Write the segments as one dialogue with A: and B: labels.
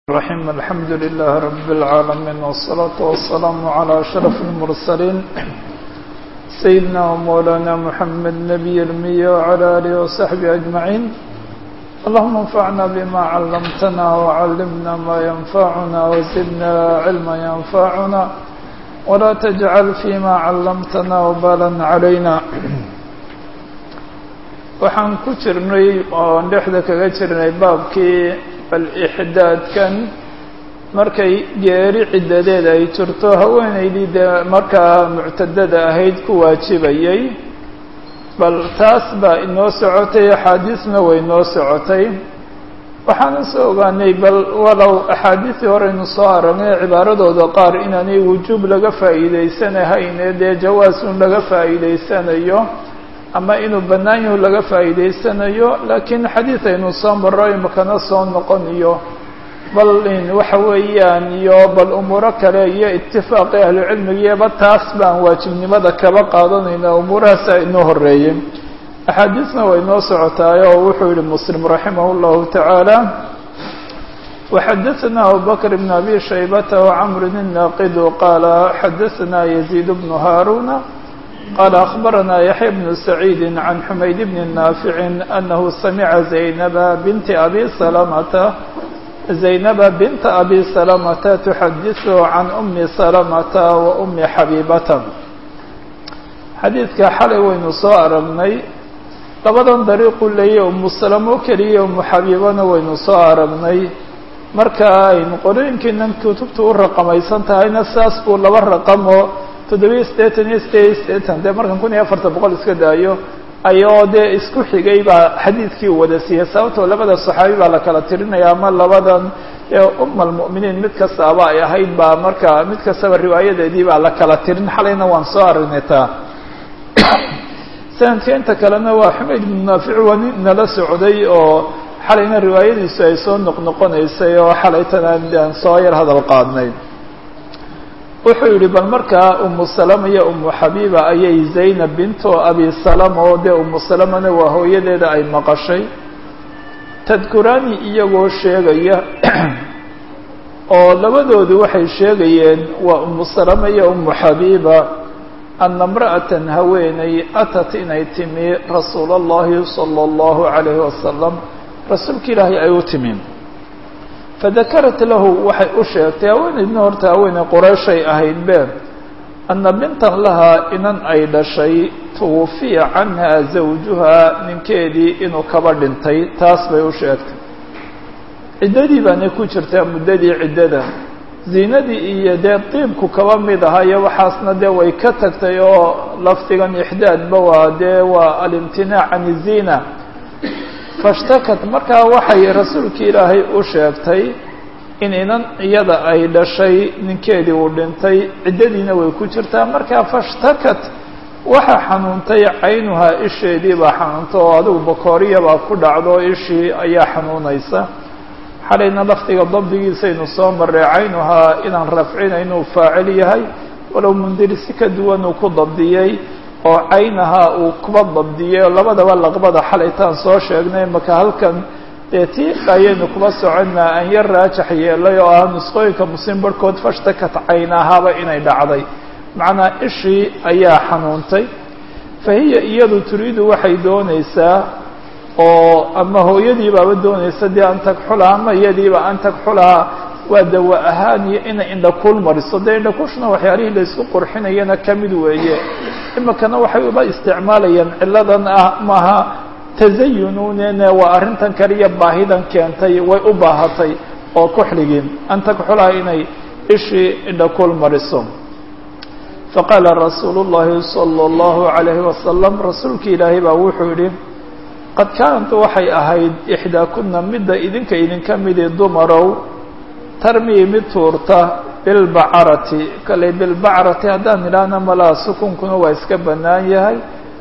A: الرحيم الحمد لله رب العالمين والصلاة والسلام على أشرف المرسلين سيدنا ومولانا محمد نبي المية وعلى آله وصحبه أجمعين اللهم انفعنا بما علمتنا وعلمنا ما ينفعنا وزدنا علما ينفعنا ولا تجعل فيما علمتنا وبالا علينا waxaan ku jirnay oon dhexda kaga jirnay baabkii bal ixdaadkan markay geeri ciddadeed ay jirto haweenaydii dee markaa muctadada ahayd ku waajibayay bal taas baa inoo socotay axaadiisna way noo socotay waxaana soo ogaanay bal walow axaadiistii horeynu soo aragnay cibaaradooda qaar inaanay wujuub laga faa'iideysanahayn dee jawaasun laga faa'iideysanayo ama inuu bannaan yahu laga faa'iideysanayo laakiin xadiid aynu soo marro imakana soo noqoniyo bal in waxa weeyaan iyo bal umuuro kale iyo itifaaqi ahlucilmigiyaba taas baan waajibnimada kaba qaadanayna umuurahaas inoo horeeyey axaadiisna way noo socotaay oo wuxuu yihi muslim raximah اllahu tacaala وxadaثna abubakr bn abi shaybata وcmr الnaaqidu qaala xadaثna yaزيid bnu haaruna قال أخبرنا يحيى بن سعيد عن حميد بن نافع أنه سمع زينب بنت أبي سلمة زينب بنت أبي سلمة تحدث عن أم سلمة وأم حبيبة xadiidka xalay waynu soo aragnay labadan dariiqu leeya umu salamo keliya umu xabiibana waynu soo aragnay marka aynu qorooyinkiinan kutubta u raqamaysan tahayna saas buu laba raqamo toddobiyo siddeetan iyo sideed iyo siddeetan dee markan kun iyo afartan boqol iska daayo ayoo dee isku xigay baa xadiidkii wada siiyey sababtoo labada saxaabi baa la kala tirinaya ama labadan ee uma almu'miniin mid kastaaba ay ahayd baa marka mid kastaba riwaayadeedii baa la kala tirin xalayna waan soo aragnay taa sanadka inta kalena waa xumayd ibnu naafic waa nin nala socday oo xalayna riwaayadiisu ay soo noqnoqonaysay oo xalaytana aan soo yar hadal qaadnay wuxuu yidhi bal markaa umu salama iyo umu xabiiba ayay zaynab binto abi salama oo dee umu salamana waa hooyadeeda ay maqashay tadkuraani iyagoo sheegaya oo labadoodu waxay sheegayeen waa umu salama iyo umu xabiiba ana imra'atan haweeney atat inay timi rasuula allahi sala allahu calayhi wasalam rasuulka ilaahay ay u timi fadakarat lahu waxay u sheegtay haweeneydna horta haweeney qoreyshay ahayd be anna bintan lahaa inan ay dhashay tuwufiya canha zawjuhaa ninkeedii inuu kaba dhintay taas bay u sheegtay ciddadii baana ku jirtaa muddadii ciddada ziinadii iyo dee diibku kaba mid ahaa iyo waxaasna dee way ka tagtay oo lafdigan ixdaadba waa dee waa alimtinaac can iziina fashtakat markaa waxay rasuulki ilaahay u sheegtay in inan iyada ay dhashay ninkeedii uu dhintay ciddadiina way ku jirtaa markaa fashtakat waxaa xanuuntay caynuhaa isheedii baa xanuunta oo adigu bakooriya baa ku dhacdo ishii ayaa xanuunaysa xalayna lafdiga dabdigiisaynu soo marray caynuhaa inaan rafcinayn uu faacil yahay walow mundiri si ka duwan uu ku dabdiyey oo caynaha uu kuba dabdiyey oo labadaba laqbada xalaytaan soo sheegnay maka halkan dee tii ayaynu kuba soconnaa aan yar raajax yeelay oo ah nusqooyinka muslim barhkood fashtakat caynahaaba inay dhacday macnaa ishii ayaa xanuuntay fa hiya iyadu turiidu waxay doonaysaa oo ama hooyadii baaba doonaysa dee an tagxulaha ama iyadiiba an tagxulaha waa dawa ahaan iyo inay indhakuul mariso dee indhakuushna waxyaalihii laysku qurxinayana ka mid weeye imikana waxay uba isticmaalayaan ciladan ah maaha tasayununene waa arrintan kaliya baahidan keentay way u baahatay oo kuxligin an tagxulaha inay ishii indhakuul mariso faqaala rasuulu llahi sala allahu calayhi wasalam rasuulki ilaahay baa wuxuu yihi qad kaanat waxay ahayd ixdaakuna midda idinka idinka midi dumarow tarmii mid tuurta bilbacarati kale bilbacarati haddaan idhaahna malaa sukunkuna waa iska bannaan yahay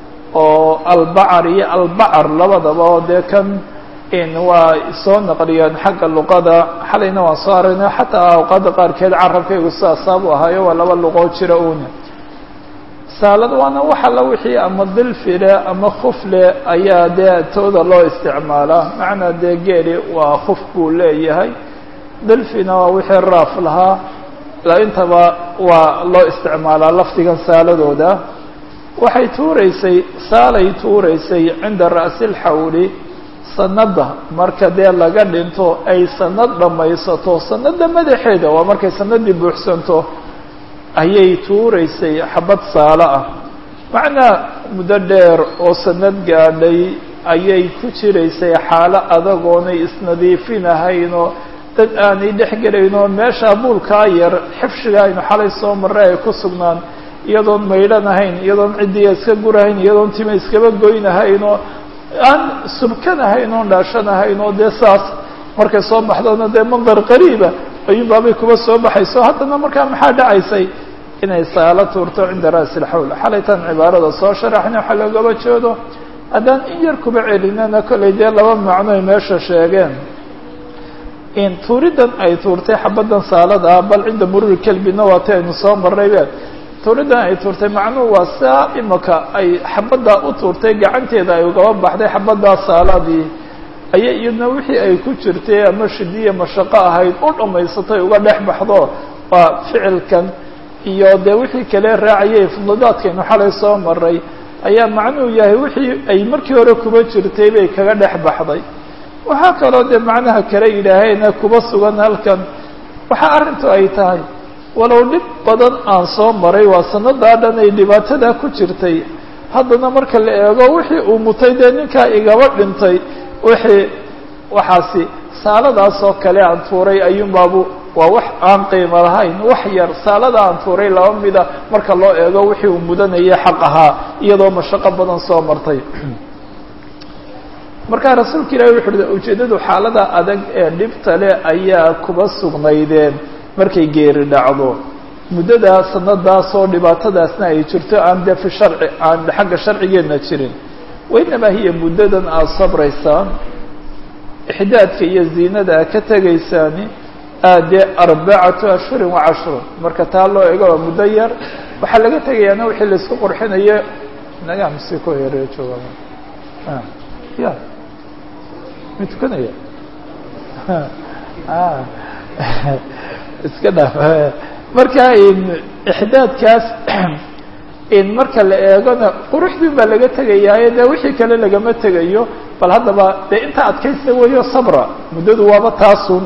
A: oo albacar iyo albacar labadaba oo dee kan in waa soo naqliyeen xagga luqada xalayna waan soo aragnay xataa awqaada qaarkeed carabkaygu sidaasaabuu ahaayo waa laba luqoo jira uuna saalad waana wax alla wixii ama dilfile ama khufle ayaa dee tooda loo isticmaalaa macnaa dee geeli waa khuf buu leeyahay dalfina waa wixii raaf lahaa intaba waa loo isticmaalaa lafdigan saaladooda waxay tuuraysay saalay tuuraysay cinda ra'si lxawli sanada marka dee laga dhinto ay sanad dhammaysato sanada madaxeeda waa markay sanadii buuxsanto ayay tuuraysay xabad saalo ah macnaa muddo dheer oo sanad gaadhay ayay ku jiraysay xaalo adagoonay isnadiifinahaynoo dad aanay dhex gelaynoo meesha buulkaa yar xifshiga aynu xalay soo marray ay ku sugnaan iyadoon maydhanahayn iyadoon ciddiga iska gurahayn iyadoon tima iskaba goynahaynoo aan subkanahayn oon dhaashanahayn oo dee saas markay soo baxdona dee mandar qariiba ayuunbaabay kuba soo baxayso haddana markaa maxaa dhacaysay inay saalo tuurto cinda ra'si lxawl xalaytan cibaarada soo sharaxna waxaa loogaba jeedo haddaan in yar kuba celinana kollay dee laba macnoy meesha sheegeen in tuuridan ay tuurtay xabaddan saalada ah bal cinda mururi kelbina waati aynu soo marraybe tuuridan ay tuurtay macnuhu waa saa imaka ay xabaddaa u tuurtay gacanteeda ay ugaba baxday xabaddaa saaladii ayay iyadna wixii ay ku jirtay ama shidiya mashaqo ahayd u dhammaysatay uga dhex baxdo waa ficilkan iyo dee wixii kale raacayay fudladaadkaynu xalay soo maray ayaa macnuhu yahay wixii ay markii hore kuba jirtay bay kaga dhex baxday waxaa kaloo dee macnaha kale yidhaahayna kuba sugan halkan waxaa arrintu ay tahay walow dhib badan aan soo maray waa sanadaa dhan ay dhibaatadaa ku jirtay haddana marka la eego wixii uu mutay dee ninkaa igaba dhintay wixii waxaasi saaladaasoo kale aan tuuray ayuunbaabu waa wax aan qiimo lahayn wax yar saalada aan tuuray laba mida marka loo eego wixii uu mudanayay xaq ahaa iyadoo mashaqo badan soo martay markaa rasuulka ilahi wuxu uhi ujeeddadu xaalada adag ee dhibta leh ayaa kuba sugnaydeen markay geeri dhacdo muddadaa sanadaasoo dhibaatadaasna ay jirto aan dee fi sharci aan xagga sharcigeedna jirin wainamaa hiya muddadan aada sabraysaan ixdaadka iyo ziinada aad ka tegaysaani aadee arbacatu ashhurin wa cashrun marka taa loo ego waa muddo yar waxaa laga tegayaana wixii laisku qurxinayo naga msi ku yare jooga ya ma tukanaya iska dhaaf marka ixdaadkaas in marka la eegona quruxdii baa laga tegayaayo dee wixii kale lagama tegayo bal haddaba dee inta adkaysta weeyo sabra muddadu waaba taasun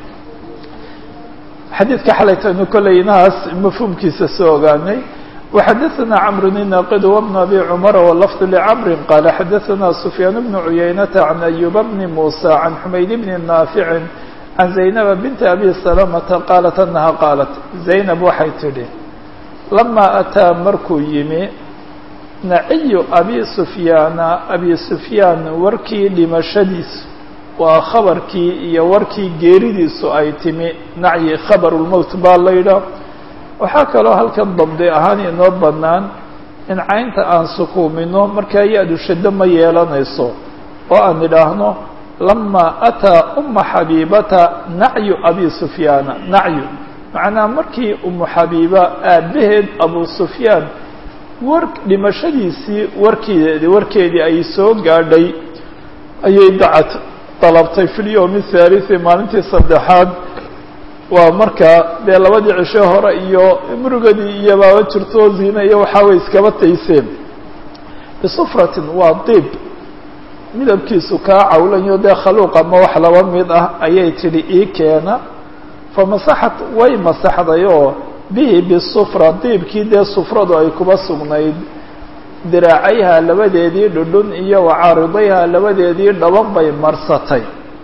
A: xadiidka xalaytaynu kolley inahaas mafhuumkiisa soo ogaanay وxadثna cمر الناqd وبن أbي cمر واللفظ لcمر qال xadثna سفyان بن عuyaynة عن أيوب بن موسى عن حmayd بن نافع عن زaynب بنت أbي سلمة qالت أنها qاaلت زaynب waxay tidhi لما أtىa markuu yimi naciy أbي سفyاaنa أbي سفyاan warkii dhimashadiisu waa khabarkii iyo warkii geeridiisu ay timi nacyi khabر الmوت baa la ydha waxaa kaloo halkan dabdi ahaan inoo bannaan in caynta aan sukuumino markaa ya-du shaddo ma yeelanayso oo aan idhaahno lamaa ataa uma xabiibata nacyu abi sufyaana nacyu macnaa markii umu xabiiba aabbaheed abu sufyaan war dhimashadiisii warkeedi warkeedii ay soo gaadhay ayay dacad dalabtay fi lyowmi thaalithi maalintii saddexaad waa markaa dee labadii cisho hore iyo murugadii iyo baaba jirto ziine iyo waxaa way iskaba tayseen bisufratin waa diib midabkiisu kaa cawlanyo dee khaluuq ama wax laba mid ah ayay tidhi ii keena famasaxat way masaxday oo bihi bisufra diibkii dee sufradu ay kuba sugnayd diraacayha labadeedii dhudhun iyo wacaaridayha labadeedii dhaban bay marsatay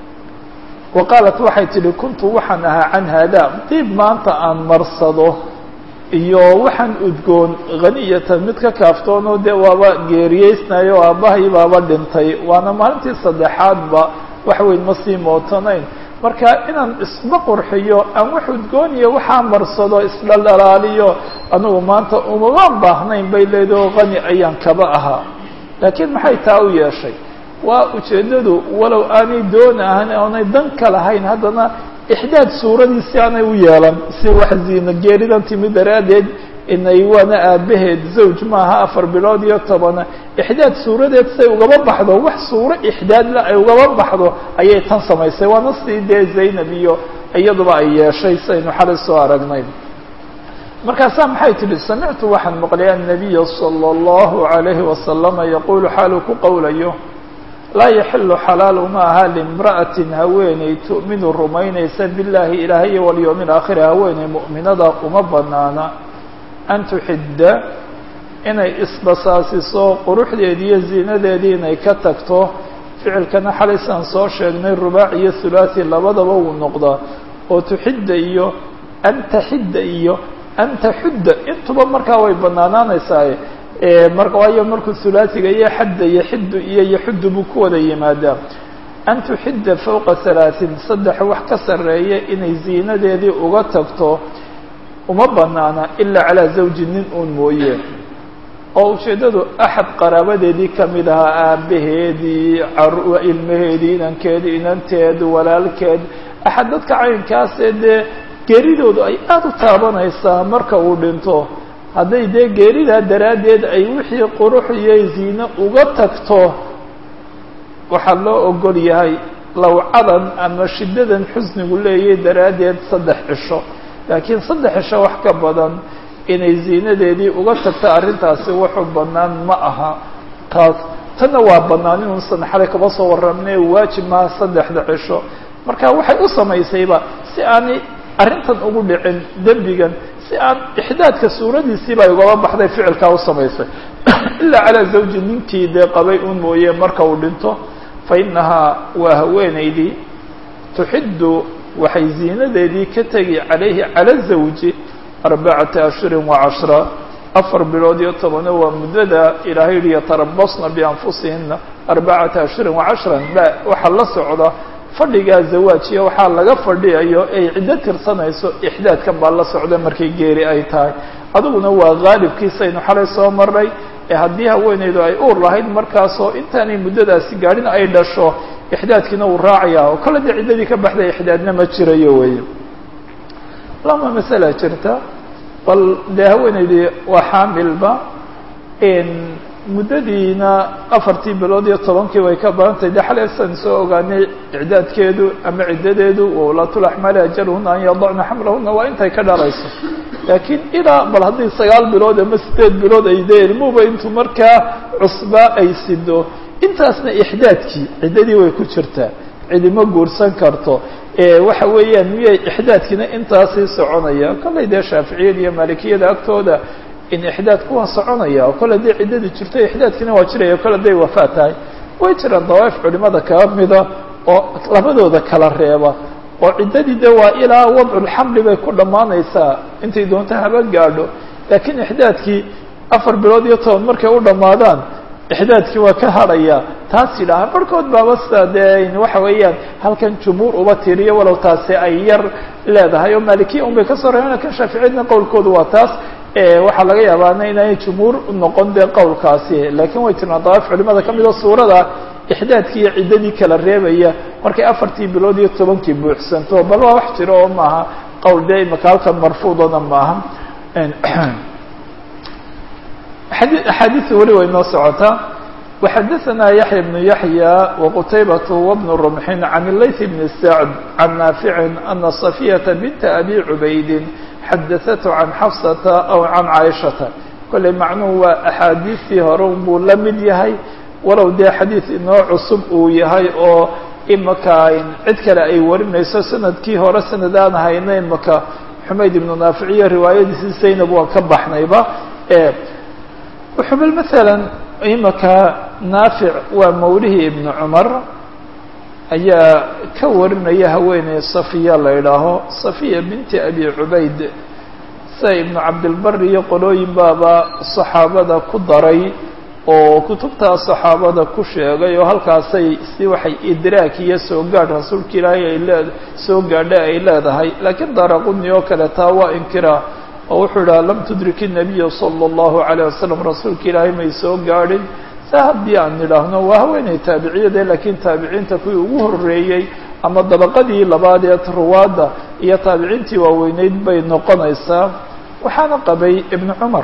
A: wa qaalat waxay tidhi kuntu waxaan ahaa can haadaa diib maanta aan marsado iyo waxaan udgoon haniyatan mid ka kaaftoonoo dee waaba geeriyeysnayo o aabbahay baaba dhintay waana maalintii saddexaadba wax weyn ma sii mootanayn marka inaan isma qurxiyo aan wax udgooniyo waxaa marsado isdhaldhalaaliyo anigu maanta umamaan baahnayn bay leedaho hani ayaan kaba ahaa laakiin maxay taa u yeeshay waa ujeeddadu walow aanay doon ahan oonay dan ka lahayn haddana ixdaad suuradiisi aanay u yeelan si wax ziina geeridan timi daraaddeed inay waana aabbaheed zawj maaha afar bilood iyo tobana ixdaad suuradeed say ugaba baxdo wax suuro ixdaadla ay ugaba baxdo ayay tan samaysay waana sii dee zaynab iyo iyaduba ay yeeshay saynu xalay soo aragnay markaasaa maxay tidhi samictu waxaan maqlay annabiya sala allahu calayhi wasalama yaquulu xaaluu ku qowlayo laa yaxilu xalaalu ma aha limra'atin haweeney tu'minu rumaynaysa billaahi ilaahay walyowmi alaakhiri haweeney mu'minada uma banaana an tuxidda inay isbasaasiso quruxdeedii iyo ziinadeedii inay ka tagto ficilkana xalaysaan soo sheegnay rubaac iyo thulaati labadaba wuu noqdaa oo tuxidda iyo an taxidda iyo an taxudda intuba markaa way banaanaanaysaa mar waayo markuu hulaasiga iyo xadda iyo xiddu iyo yaxuddu buu ku wada yimaadaa an tuxidda fowqa halaaثin saddex wax ka sarreeya inay ziinadeedii uga tagto uma banaana ilaa calaa zawji nin uun mooye oo ujeeddadu axad qaraabadeedii ka mid ahaa aabbaheedii ilmaheedii inankeedii inanteed walaalkeed axad dadka caynkaasee dee geeridoodu ay aada u taabanaysaa marka uu dhinto hadday dee geeridaa daraaddeed ay wixii qurux iyo ziine uga tagto waxaa loo ogol yahay lawcadan ama shiddadan xusnigu leeyahay daraaddeed saddex cisho laakiin saddex cisho wax ka badan inay ziinadeedii uga tagto arrintaasi wuxuu bannaan ma aha taas tanna waa bannaan inuusan xalay kaba soo warramne waajib maha saddexda cisho marka waxay u samaysayba si aanay arrintan ugu dhicin dembigan si aan ixdaadka suuradiisiiba ay ugaba baxday ficilkaa u samaysay ilaa calaa zawji ninkii dee qabay un mooye marka uu dhinto fa innahaa waa haweenaydii tuxiddu waxay ziinadeedii ka tegi calayhi cala zawji arbacata ashhurin wa cashra afar bilood iyo tobano waa muddada ilaahay yihi yatarabasna bianfusihina arbacata ashhurin wa cashran la waxaa la socda fadhigaa zawaajiya waxaa laga fadhiyayo ay ciddo tirsanayso ixdaadkan baa la socda markay geeri ay tahay adiguna waa haalibkiisaynu xalay soo marnay ee haddii haweeneydu ay uur lahayd markaasoo intaanay muddadaasi gaadhin ay dhasho ixdaadkiina uu raacaya oo kale dee ciddadii ka baxday ixdaadna ma jirayo wey lama masala jirta bal dee haweeneydii waa xaamilba muddadiina afartii bilood iyo tobankii way ka badantahay de xalesan soo ogaanay icdaadkeedu ama ciddadeedu wawlaatulaxmaali ajaluhuna an yadacna xamlahuna waa intay ka dhalayso laakiin ilaa bal haddii sagaal bilood ama sideed bilood ay dee ilmuhuba intuu markaa cusbaa ay sido intaasna ixdaadkii ciddadii way ku jirtaa cidima guursan karto waxa weeyaan miyay ixdaadkiina intaasii soconaya kollay dee shaaficiyada iyo maalikiyada agtooda in ixdaad kuwa soconaya oo kole dee ciddadii jirto ixdaadkiina waa jiraya kole day wafaa tahay way jiraan dawaa'if culimada kaa mida oo labadooda kala reeba oo ciddadii de waa ilaa wadculxamli bay ku dhammaanaysaa intay doonto haba gaadho laakiin ixdaadkii afar bilood iyo toban markay u dhammaadaan ixdaadkii waa ka hadhaya taas yidhaaha barhkood baaba sida dee waxa weeyaan halkan jumhuur uba tiriyo walow taasi ay yar leedahay oo maalikiya un bay ka soo reebeen lakin shaaficiyadna qowlkoodu waa taas waxaa laga yaabaana inaanay jumhuur noqon dee qowlkaasi laakiin way jirnaa dawaif culimada ka mida suurada ixdaadkii iyo ciddadii kala reebaya markay afartii bilood iyo tobankii buuxsanto bal waa wax jiro oo maaha qowl dee imaka halkan marfuudona maaha axaadiثi weli way noo socotaa وxadaثna yaحya بن yaحyى وqtaybaة وبن رمحin عan الlayث بن سعد عan ناafiع أna صفية بنت أbي عubayd xadaثat عan xafsata aw can caaishata kolley macnuhu waa axaadiistii hore unbuu la mid yahay walow dee xadiid inoo cusub uu yahay oo imaka cid kale ay warinayso sanadkii hore sanad aan hayna imaka xumayd ibnu naaficiyo riwaayadiisi zaynab waan ka baxnayba wuxuubal masalan imaka naafic waa mawlihii ibnu cumar ayaa ka warinaya haweeney safiya la idhaaho safiya binti abi cubayd sida ibnu cabdilbari iyo qolooyin baaba saxaabada ku daray oo kutubtaa saxaabada ku sheegay oo halkaasay si waxay idraak iyo soo gaadh rasuulka ilaahay ay lee soo gaadha ay leedahay laakiin daraquni oo kale taa waa inkiraa oo wuxuu idhaha lam tudriki nabiya sala allahu calayh wasalam rasuulka ilaahay may soo gaadhin saa haddii aan idhaahno waa haweeney taabiciyade laakiin taabiciinta kuwii ugu horreeyey ama dabaqadii labaad ee ruwaadda iyo taabiciintii waaweyneyd bay noqonaysaa waxaana qabay ibnu cumar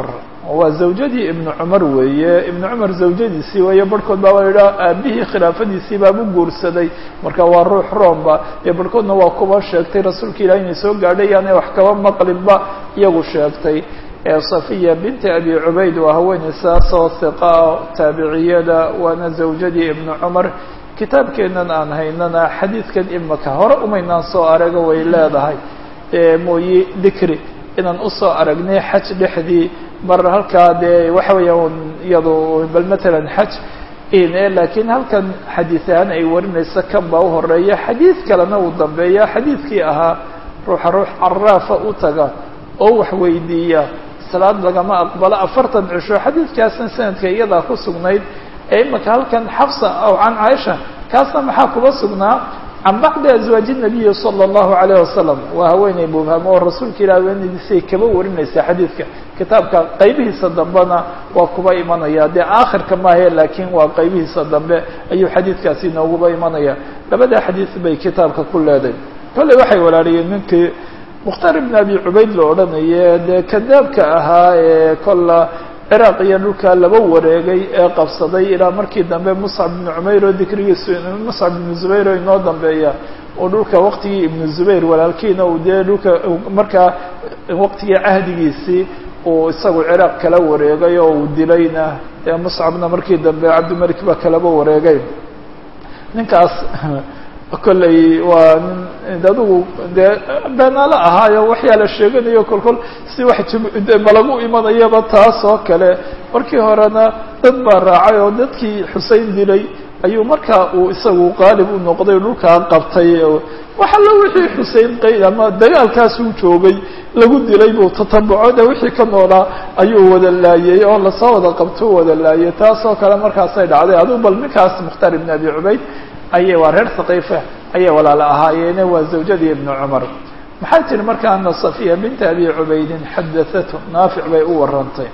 A: waa zawjadii ibnu cumar weeye ibnu cumar zawjadiisii weeye barhkood baa waa yidhaha aabihii khilaafadiisii baabu guursaday marka waa ruux roomba iyo barhkoodna waa kuba sheegtay rasuulka ilahi inay soo gaadhay yaanay wax kaba maqlinba iyagu sheegtay safiya binti abi cubayd waa haweeney saasoo hiqaa taabiciyada waana zawjadii ibnu cumar kitaabkeennan aan haynana xadiidkan imaka hore umaynaan soo araga way leedahay mooye dikri inaan usoo aragnay xaj dhexdii mar halkaa dee waxa weeyaan iyado bal matalan xaj laakiin halkan xadiid ahaan ay warinaysa kan baa u horeeya xadiid kalena uu dambeeya xadiidkii ahaa ruuxa ruux caraafa u taga oo wax weydiiya salaad lagama aqbalo afartan cisho xadiidkaasna sanadka iyadaa ku sugnayd ee imaka halkan xafsa aw can caaisha kaasna maxaa kuba sugnaa can bacdi azwaaji nabiyi sala allahu alayh wasalam waa haweeney mubhamo oo rasuulka ilah haweenadiisay kaba warinaysaa xadiidka kitaabka qaybihiisa dambena waa kuba imanaya dee aakhirka maahe laakiin waa qaybihiisa dambe ayuu xadiidkaasi nooguba imanaya labada xadiid bay kitaabka ku leeday kolley waxay walaaliyeen ninkii mukhtaar ibn abi cubayd la odhanaye dee kadaabka ahaa ee kolla ciraaq iyo dhulkaa laba wareegay ee qabsaday ilaa markii dambe muscab ibnu cumayr oo dikrigiisu muscab ibnu zubayr oo inoo dambeeya oo dhulka waqtigii ibnu zubayr walaalkiina uu dee dhulka markaa waqtigii cahdigiisii uu isagu ciraaq kala wareegay oo uu dilayna dee muscabna markii dambe cabdimalik baa kalaba wareegay ninkaas kolley waa nin adigu dee beenaalo ahaayo waxyaa la sheeganayo kolkol si wax malagu imanayaba taas oo kale markii horena dad baa raacay oo dadkii xusein dilay ayuu markaa uu isagu qaalib u noqday dhulkaa qabtay wax allo wixii xusein qay ama dagaalkaasuu joogay lagu dilay buu tatabuco de wixii ka noolaa ayuu wada laayey oo lasoo wada qabto wada laayey taas oo kale markaasay dhacday adigu bal ninkaas mukhtaar ibn abi cubayd ayay waa reer haqiifa ayay walaalo ahaayeene waa zawjadii ibnu cumar maxay tihi marka ana safiya binta abi cubaydin xadathatu naafic bay u warantay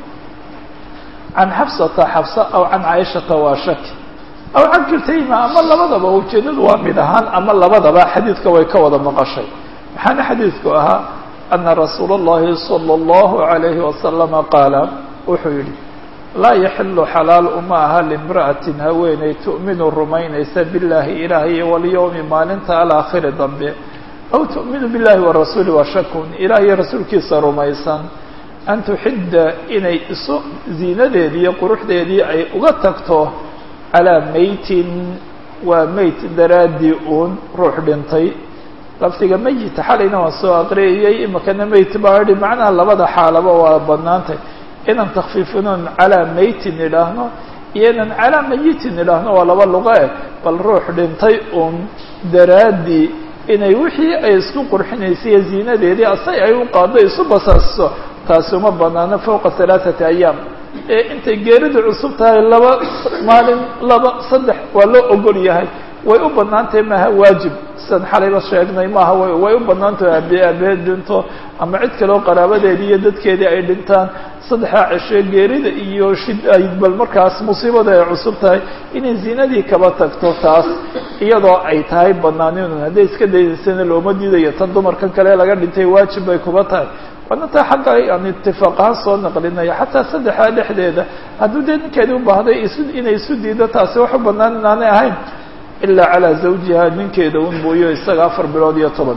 A: can xafsata xafsa aw can caaishata waa shaki aw can kiltayma ama labadaba ujeedadu waa mid ahaan ama labadaba xadiidka way ka wada maqashay maxaana xadiidku ahaa ana rasuula اllahi salى اllahu عalayhi wasalama qaala wuxuu yihi laa yaxilu xalaal uma aha limra'atin haweeney tu'minu rumaynaysa billahi ilaahay iyo walyowmi maalinta alaakhiri dambe aw tu'minu billahi warasuuli washakun ilaah iyo rasuulkiisa rumaysan an tuxidda inay isu ziinadeedii iyo quruxdeedii ay uga tagto calaa meytin waa meyt daraaddii uun ruux dhintay lafdiga meyita xalayna waan soo aqriyayay imakana meyt baa idhi macnaha labada xaalaba waa banaantay inaan takfiifinoon calaa meytin idhaahno iyo inaan calaa mayitin idhaahno waa laba luqa eh bal ruux dhintay uun daraaddii inay wixii ay isku qurxinaysay iyo ziinadeedii asay ay u qaado isu basaasiso taasi uma banaano fowqa halaaثati ayaam ee intay geeridu cusub tahay laba maalin laba saddex waa loo ogol yahay way u banaantahay maaha waajib sidan xalayba sheegnay maaha way way u banaantahay abe abeed dhinto ama cid kale oo qaraabadeedii iyo dadkeedii ay dhintaan saddexdaa ceshe geerida iyo shid ay bal markaas musiibada ay cusub tahay inay zinadii kaba tagto taas iyadoo ay tahay banaanin hadday iska daydaysana looma diidayo tan dumarkan kale laga dhintay waajib bay kuba tahay waana taa xagga aan itifaaq ahaan soo naqlinayo xataa saddexdaa dhexdeeda hadduu dee ninkeedii u baahday isu inay isu diido taasi wax u banaan inaanay ahayn ilaa calaa zawjiha ninkeeda un mooyo isaga afar bilood iyo toban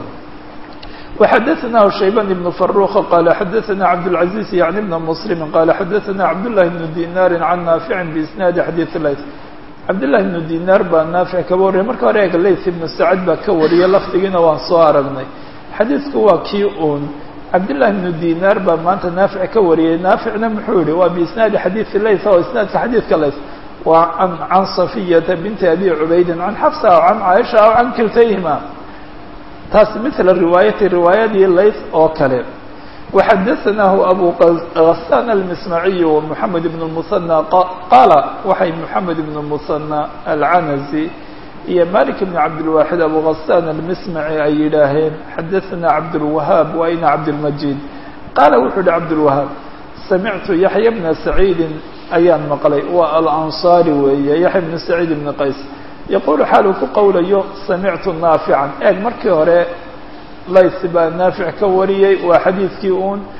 A: وxadثnah شhaybان بن فروخ qال xadثna cبدالعزيز يعني بن مسلم qال xadثna cبداللahi بن ديناr عن نافع بإسناaد xadيث layث cabdاللahi بن ديناr baa naafiع kaba wariyay marka hore eg layث بن سacد baa ka wariyay lafdigiina waan soo aragnay xadiidku waa kii un cabdاللahi بن ديناr baa maanta naafiع ka wariyay naaficna muxuu yihi waa بإسناaد xadيث layث oo isنaadka xadيثka layث waa عan صفية بنت أbي عubaydi عan xفصة أو عan cاaشha أو عan kiltayهima taas mثل riwaayati riwaayadii layth oo kale وxadaثnahu abu غassan الmismaعiي ومحamed بن المثنى qaala waxay محamed بن المثنى الcanaزي iyo malik بن cabdالواxid abu غassan الmismعي ay yidhaaheen xadaثna cabdالوahاab wa ina cabdالmajid qaala wuxuu yihi cabdالوahاab samictu yaحya بna سacيidi ayaan maqlay waa alanصaari weeye yaحya بn سacيid بn qays yaqulu xaal uu ku qowlayo samictu naafican eeg markii hore lays baa naafic ka wariyey waa xadiidkii uun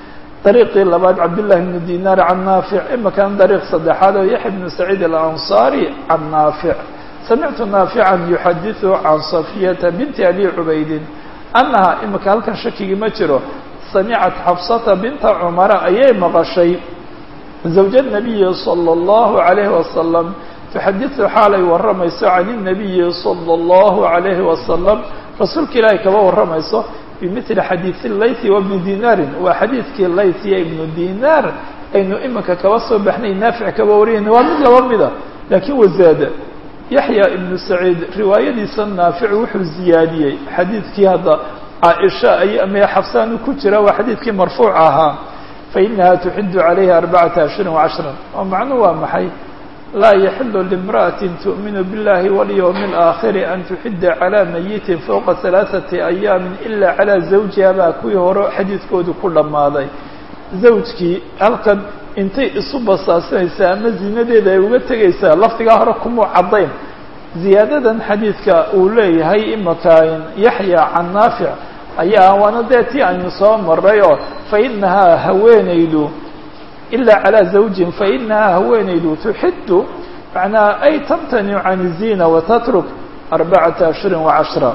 A: dariiqii labaad cabdالlahi bn dinar can naafic imakan dariiq saddexaad oo yaxya bn saciid alanصari can naafic samictu naafica yuxadiثu can safiyata binti abi cubaydin annaha imika halkan shakigii ma jiro samicat xafsata binta cumara ayay maqashay zawja nabiyi salى اllahu عalayhi wasalam tuxadiثu xaalay warramayso can الnabiyi salى اllahu عalayhi wasalam rasuulka ilaahay kaba warramayso bimili xadiidi laythi wabni dinaarin waa xadiidkii layth iyo ibnu dinaar aynu iminka kaba soo baxnay naafic kaba wariyayna waa mid laba mida laakiin wazaada yaxya ibnu saciid riwaayadiisa naafic wuxuu ziyaadiyey xadiidkii hadda caaisha ay ama xafsaanu ku jira waa xadiidkii marfuuc ahaa fainaha tuxidu calayhi arbacata ashhurin wacashran oo macnuhu waa maxay laa yaxilu limra'ati tu'minu biاllahi walyowmi اlaakhiri an tuxida calaa mayitin fowqa halaaثati ayaamin ila calaa zawjiha baa kuwii hore xadiidkoodu ku dhammaaday zawjkii halkan intay isu basaasinaysaa ama zinadeeda ay uga tegaysaa lafdigaa hore kumuu caddayn ziyaadadan xadiidka uu leeyahay imakain yaxya can naafic ayaa waana dee tii aynu soo maray oo fainahaa haweenaydu ilaa calaa zawjin fainahaa haweenaydu tuxidu macnaa ay tamtanicu can الzina watatruk arbacata ashhurin wacashra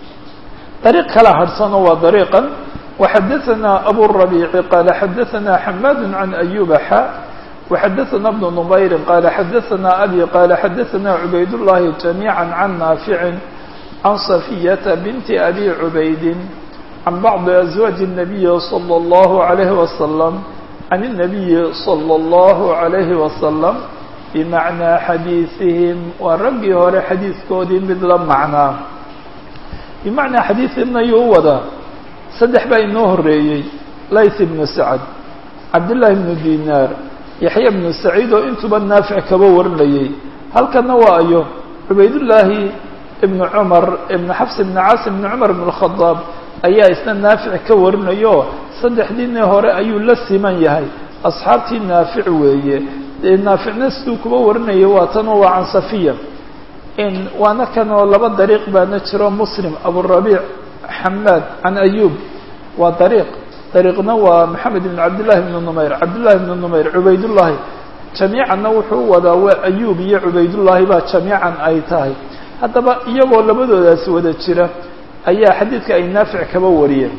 A: dariiq kala harhsano waa dariiqan وxadaثna abu الرabيع qala xadaثna xmad can أyuba xa وxadaثna بن نmayri qala xadaثna abi qala xadaثna cubayd الlahi جamيعا can naafici can صafiyata binti abi cubaydi can bacضi أزwaaج النabiyi slى الlahu عalayه وasلم can النabiyi slى الlahu عalayhi وasلم bimacnaa xadiiثihim waa raggii hore xadiidkoodii mid la macnaa bimacnaa xadiiثihim ayuu u wadaa saddex baa inoo horeeyey layth ibnu sacad cabdillaahi ibnu dinaar yaxya ibnu saciid oo intuba naafic kaba warinayay halkana waa ayo cubaydullaahi ibnu cumar ibnu xafs ibnu caasim ibnu cumar ibn اlkhadaab ayaa isna naafic ka warinayo saddexdiinii hore ayuu la siman yahay asxaabtii naafic weeye naaficna siduu kuba warinaya waa tanoo waa can safiya waana kanoo laba dariiq baana jiro muslim aburabiic xamaad can ayub waa dariiq dariiqna waa maxamed ibn cabdillahi ibnu numayr cabdillahi ibnu numayr cubaydullaahi jamiicanna wuxuu wadaa waa ayub iyo cubaydullaahi baa jamiican ay tahay haddaba iyagoo labadoodaasi wada jira ayaa xadiidka ay naafic kaba wariyeen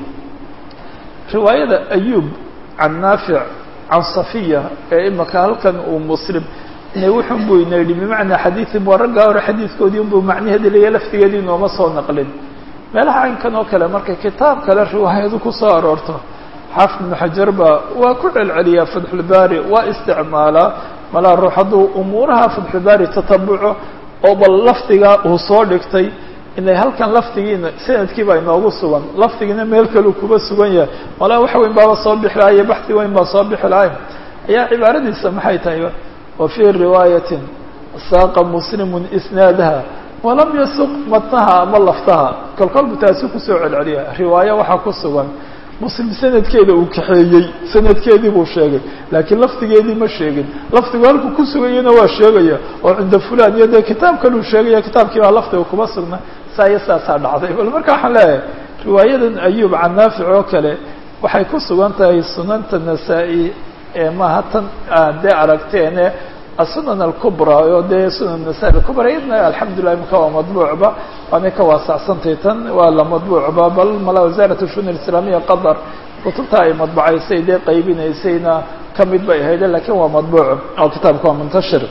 A: riwaayada ayub can naafic can safiya ee imaka halkan uu muslim ine wuxun buu ina yidhi bimacnaa xadiiim waa raggaa hore xadiidkoodii unbuu macnaheedi leeya laftigeedii nooma soo naqlin meelaha caynkan oo kale marka kitaab kale riwaayadu ku soo aroorto xaafid ibnu xajar baa waa ku celceliyaa fatxulbaari waa isticmaalaa malaa ruux hadduu umuuraha fatxulbaari tatabuco oo bal lafdigaa uu soo dhigtay inay halkan lafdigiina sanadkiiba inoogu sugan lafdigiina meel kaleu kuba sugan yahay malaa wax weyn baaba soo bixi lahaye baxdi weyn baa soo bixi lahay ayaa cibaaradiisa maxay tahay wa fii riwaayatin saaqa muslimun isnaadaha walam yasuq matnaha ama laftaha kolkolbu taasi kusoo celceliya riwaayo waxaa ku sugan muslim sanadkeeda uu kaxeeyey sanadkeedii buu sheegay laakiin lafdigeedii ma sheegin lafdigu halku ku sugayana waa sheegaya oo cinda fulan iyo dee kitaab kaluu sheegaya kitaabkii baa lafdiga kuma sugna saa iyo saasaa dhacday bal marka waxaan leeyahay riwaayadan ayub can naafic oo kale waxay ku sugan tahay sunanta nasaa-i ee maaha tan dee aragteene asunan alkubra oo dee sunan nasaa-i alkubra iyadna alxamdulilah imika waa madbuucba waanay ka waasacsantay tan waa la madbuucba bal mala wasaarat shun islaamiya qatar kutubta ay madbacaysay dee qaybinaysayna kamid bay ahayde lakiin waa madbuuc oo kitaabka waa muntashir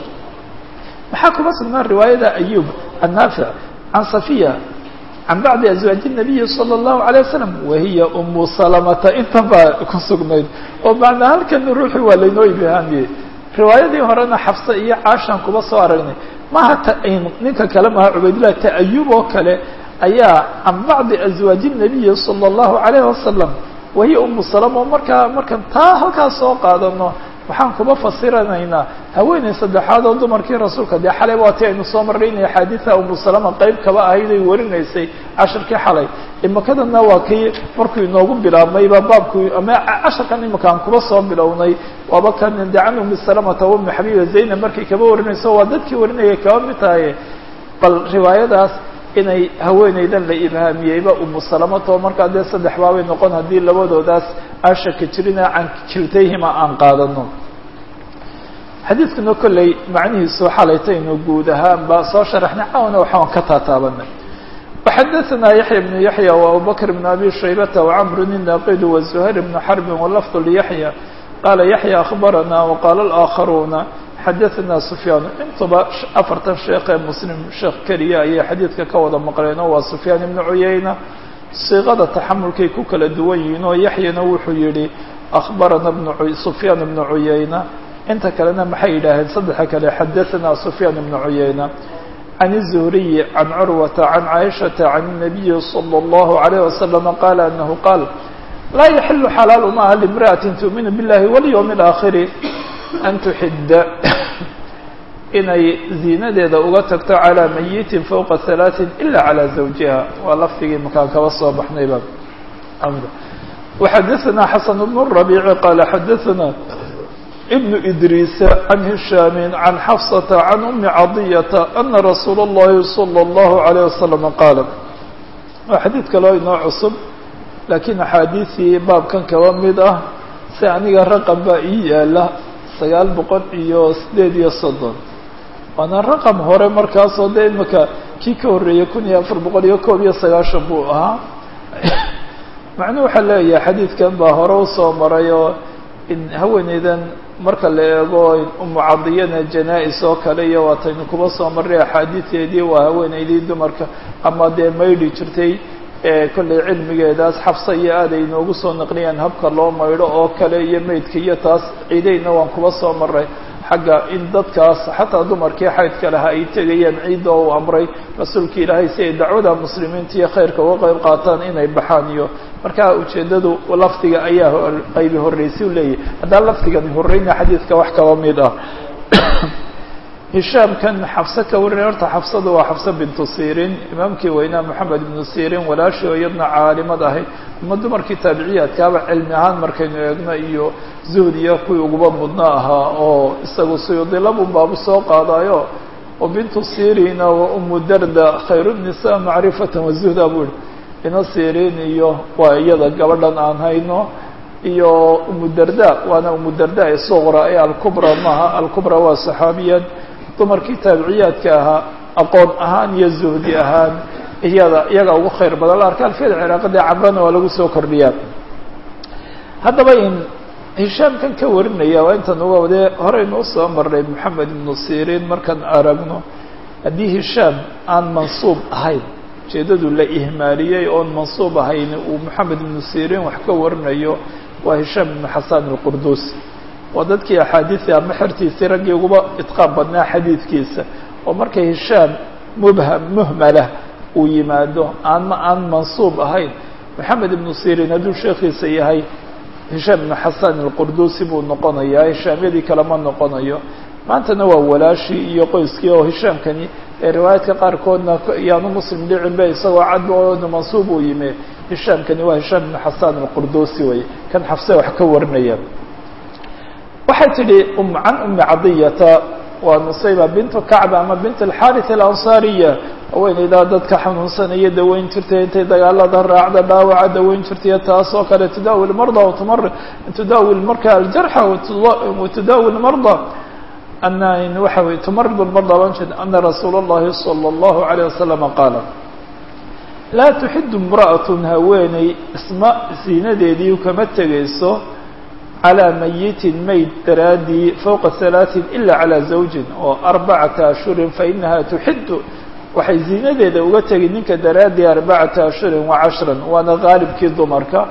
A: maxaa kuma sugnaa riwaayada ayub can naafic can safiya can bacdi azwaaji الnabiyi salى الlahu عalيه wasalam wahiya umu salamata intan baa ku sugnayd oo macnaa halkan ruuxi waa laynoo ibhaamiyey riwaayadii horena xafse iyo caashan kuba soo aragnay maha ta ninka kale maha cubaydillah ta'ayub oo kale ayaa can bacdi azwaaji الnabiyi salى الlahu عalayه wasalam wahiya umu salama oo markaa markaan taa halkaas soo qaadano waxaan kuba fasiranaynaa haweeney saddexaad oo dumarkii rasuulka dee xalay waa ti aynu soo marray inay axaadiida umu salama qayb kaba ahayd ay warinaysay casharkii xalay imakadana waa kii markuu inoogu bilaabmayba baabku ama casharkan imika aan kuba soo bilownay waaba kan de can umi salamata wa umi xabiiba zaynab markay kaba warinayso waa dadkii warinayay kaba mid tahay bal riwaayadaas inay haweeneydan la ibhaamiyeyba umu salamata oo markaa dee saddex baabay noqon haddii labadoodaas aan shaki jirina can kiltayhima aan qaadano xadiidkuna kolley macnihiisu xalaytaynu guud ahaanba soo sharaxnay caawana waxaan ka taataabanay وxadثna yaحyى بن yaحyى وabubكر بن أbي شhaybة وcمr الناqd وزهير بن xرب ولفظ ليحyى qala yaحyى أخbarana وqاla الآkخaruna xadaثna سfyaan intuba afartan sheekee mslim sheekh keliya ayay xadiidka ka wada maqleen oo waa سfyaan iبن cuyayna siiqada taxamulkay ku kala duwan yihiin oo yaحyana wuxuu yihi أخbarana سfyaan بن cuyayna inta kalena maxay yidhaaheen saddexa kale xadaثna سfyaan بن cuyayna عن الزهري عن عروة عن عائشة عن النبي صلى الله عليه وسلم قال أنه قال لا يحل حلال maaha لامرأة تؤمن بالله واليوم الآخر أن تحد inay ziinadeeda uga tagto عalى ميت فوقa ثaلاث إلا عalى زوجها waa lafdigii makaan kaba soo baxnayba وxadثna حسن بن الربيع قال xadثna بن إدrيس عن هiشhام عن xفصة عن أم عطية أن رsuuل اللhi صلى الله عليه وسلم qاaل waa xadيid kaloo inoo cusub lakiin أxaadiiثii baabkan kaba mid ah si aniga raqم baa ii yaala sagaal boqol iyo sideed iyo soddon waana raqم hore markaasoo de imika kii ka horreeyey kun iyo afar boqol iyo koob iyo sagaashan buu ahaa macnuu waxaa leeyahay xadiidkan baa hore usoo maray oo in haweeneydan marka la eego umu cadiyana janaa-is oo kale iyo waataynu kuba soo marray axaadiideedii waa haweeneydii dumarka ama dee maydhi jirtay kollay cilmigeedaas xabsa iyo aad ay noogu soo naqliyaan habka loo maydho oo kale iyo meydka iyo taas ciideyna waan kuba soo maray xagga in dadkaas xataa dumarkii xaydka lahaa ay tegayaan ciidda oo uu amray rasuulka ilaahay si ay dacwada muslimiinta iyo khayrka uga qayb qaataan inay baxaan iyo markaa ujeeddadu lafdiga ayaa qaybi horreysay u leeyahay haddaan lafdigani horreyna xadiidka wax kaba mid ah hishaamkan xabse ka warinay horta xabsadu waa xabse bintu sirin imaamkii weynaa moxamed ibnu sirin walaashii oo iyadna caalimad ahayd ama dumarkii taabiciyaadkaaba cilmi ahaan markaynu eegno iyo zuhdiya kuwii uguba mudno ahaa oo isagu suyudilabun baabu soo qaadayo oo bintu sirina wa umu darda khayru nisa macrifatan wazuhda buu ihi ina sirin iyo waa iyada gabadhan aan hayno iyo umu darda waana umu darda ee suqra ee alkubra maaha alkubra waa saxaabiyad dumarkii taabiciyaadka ahaa aqoon ahaan iyo zuhdi ahaan iyada iyaga ugu khayr badan la arka alfiyada ciraaqada camrana waa lagu soo kordhiyaa haddaba in hishaamkan ka warinaya waa intan uga wadee horeynu usoo marnay moxamed ibnu sirin markaan aragno haddii hishaam aan mansuub ahayn ujeedadu la ihmaaliyey oon mansuub ahayn uu moxamed ibnu sirin wax ka warinayo waa hishaam ibnu xasan alqurdusi waa dadkii axaadiisii ama xertiisii raggii uguba idqaam badnaa xadiidkiisa oo markay hishaam mubham muhmalah uu yimaado aanma aan mansuub ahayn moxamed ibnu sirin hadduu sheekhiisa yahay hishaam ibnu xasan alqurdusi buu noqonayaa hishaamyadii kalema noqonayo maantana waa walaashii iyo qoyskii oo hishaamkani ee riwaayaadka qaarkoodna yaanu muslim dhicinba isagoo cadba oonu mansuub uu yimi hishaamkani waa hishaam ibnu xasan alqurdusi wey kan xafse wax ka warinaya waxay tidhi can umi cadiyata waa nusayba bintu kacba ama bint alxarit alansaariya haweeneydaa dadka xanuunsanaya daweyn jirtay intay dagaalada raacda dhaawaca daweyn jirtay taas oo kale tudaawi lmarda watumar tudaawi marka aljarxa watudaawi lmarda ana waxa wey tumarid lmarda ban jir ana rasuula اllahi salى اllahu عalيه wasalama qaala laa tuxidu imra'atun haweeney isma siinadeedii kama tegayso calىa mayitin mayd daraadii fowqa halaaثin ila calىa zawjin oo arbacata ashhurin fainaha tuxidu waxay ziinadeeda uga tegi ninka daraadii arbacata ashhurin wa cashran waana gaalibkii dumarka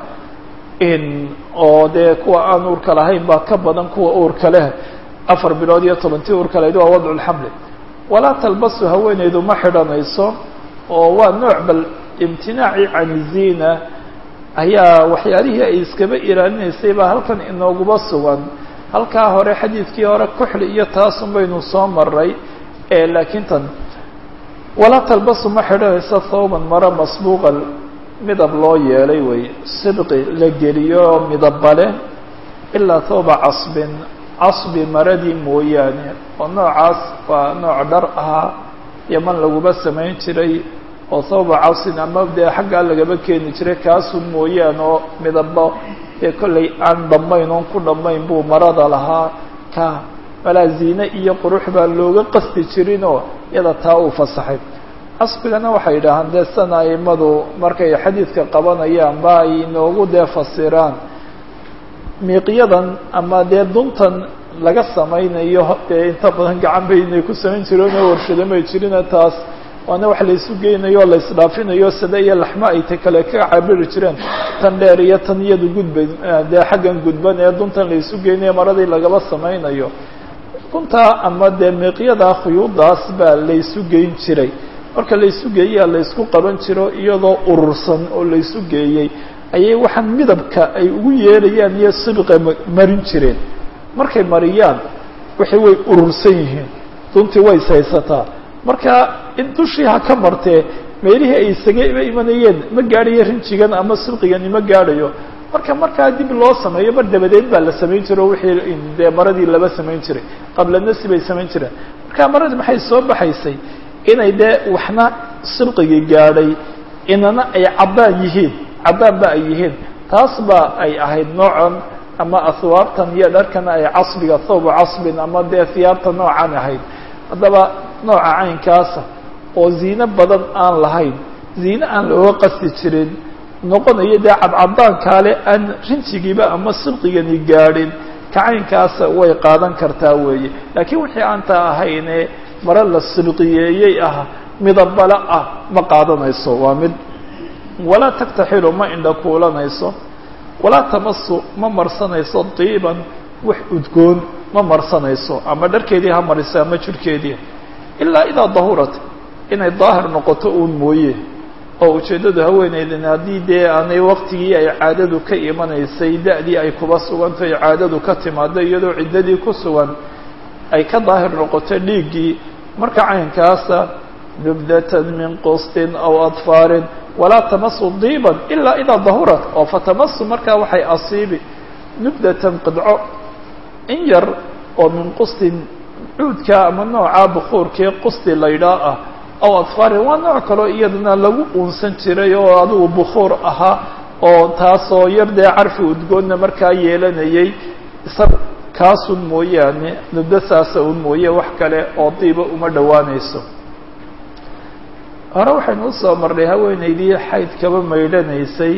A: oo dee kuwa aan uurka lahayn baa ka badan kuwa uurka leh afar bilood iyo tobantii uurka lahayd waa wadcu lxamli walaa talbasu haweeneydu ma xidhanayso oo waa nooc bal imtinaaci can ziina ayaa waxyaalihii ay iskaba ilaalinaysay baa halkan inooguba sugan halkaa hore xadiidkii hore kuxli iyo taasun baynu soo maray laakiin tan walaa talbasu ma xidhanaysa thawban maro masbuuqa midab loo yeelay wey sibqi la geliyo midabba leh ilaa thawba casbin casbi maradii mooyaane oo noocaas waa nooc dhar ahaa yaman laguba samayn jiray oo thawba casin ama dee xaggaa lagaba keeni jiray kaasun mooyaane oo midabo dee kollay aan dhammayn oon ku dhammayn buu marada lahaa ka malaa ziine iyo qurux baa looga qasdi jirinoo iyada taa uu fasaxay casbigana waxay yidhaahaan dee sana aimadu markay xadiidka qabanayaan ba ay inoogu dee fasiraan miiqyadan ama dee duntan laga samaynayo dee inta badan gacan bay inay ku samayn jireen oo warshado may jirina taas waana wax la isu geynayo o la isdhaafinayo sida iyo laxmo ay ta kale ka cabiri jireen tan dheer iyo tan iyadu gudba dee xaggan gudban ee duntan la isu geynayo maradii lagaba samaynayo duntaa ama dee miiqyada khuyuudaas baa la isu geyn jiray marka la isu geeyaa la isku qaban jiro iyadoo urursan oo la isu geeyey ayay waxaan midabka ay ugu yeerayaan iyo sibqa marin jireen markay mariyaan waxay way urursan yihiin duntii way ishaysataa marka in dushii ha ka martee meelihii ay isaga imanayeen ma gaadhayo rinjigan ama sibqigani ma gaadhayo marka markaa dib loo sameeyo mar dabadeed baa la samayn jiro wixii dee maradii laba samayn jiray qabla nasi bay samayn jireen marka maradii maxay soo baxaysay inay dee waxna sibqigii gaadhay inana ay caddaan yihiin caddaan ba ay yihiin taas ba ay ahayd noocan ama ahwaabtan iyo dharkana ay casbiga thawba casbin ama dee hiyaabta noocan ahayd haddaba nooca caynkaasa oo ziine badan aan lahayn ziine aan looga qasti jirin noqonayo dee cadcadaankaale aan rinjigiiba ama sibqigani gaadhin ka caynkaasa way qaadan kartaa weeye laakiin wixii aantaa ahayne mare la sibqiyeeyey ah midabale ah ma qaadanayso waa mid walaa taktaxilu ma indha kuulanayso walaa tamasu ma marsanayso diiban wax udgoon ma marsanayso ama dharkeedii ha mariso ama jirhkeedii ilaa idaa dahurat inay daahir noqoto uun mooye oo ujeeddadu haweeneydan haddii dee aanay waktigii ay caadadu ka imanaysay da-dii ay kuba sugantahay caadadu ka timaado iyadoo ciddadii ku sugan ay ka daahir noqoto dhiiggii marka caynkaasa nubdatan min qustin aw adfaarin walaa tamasu diiban ilaa idaa dahurat oo fatamasu markaa waxay asiibi nubdatan qidco in yar oo min qustin cuudka ama nooca bukuurkii qusti laydhaa ah aw adfaarin waa nooc kaloo iyadana lagu uunsan jiray oo adigu bukuur ahaa oo taasoo yar dee carfi udgoonna markaa yeelanayay isaga kaasun mooyaane nubdo saasa un mooye wax kale oo diiba uma dhowaanayso hore waxaynu usoo marnay haweeneydii xayd kaba maydhanaysay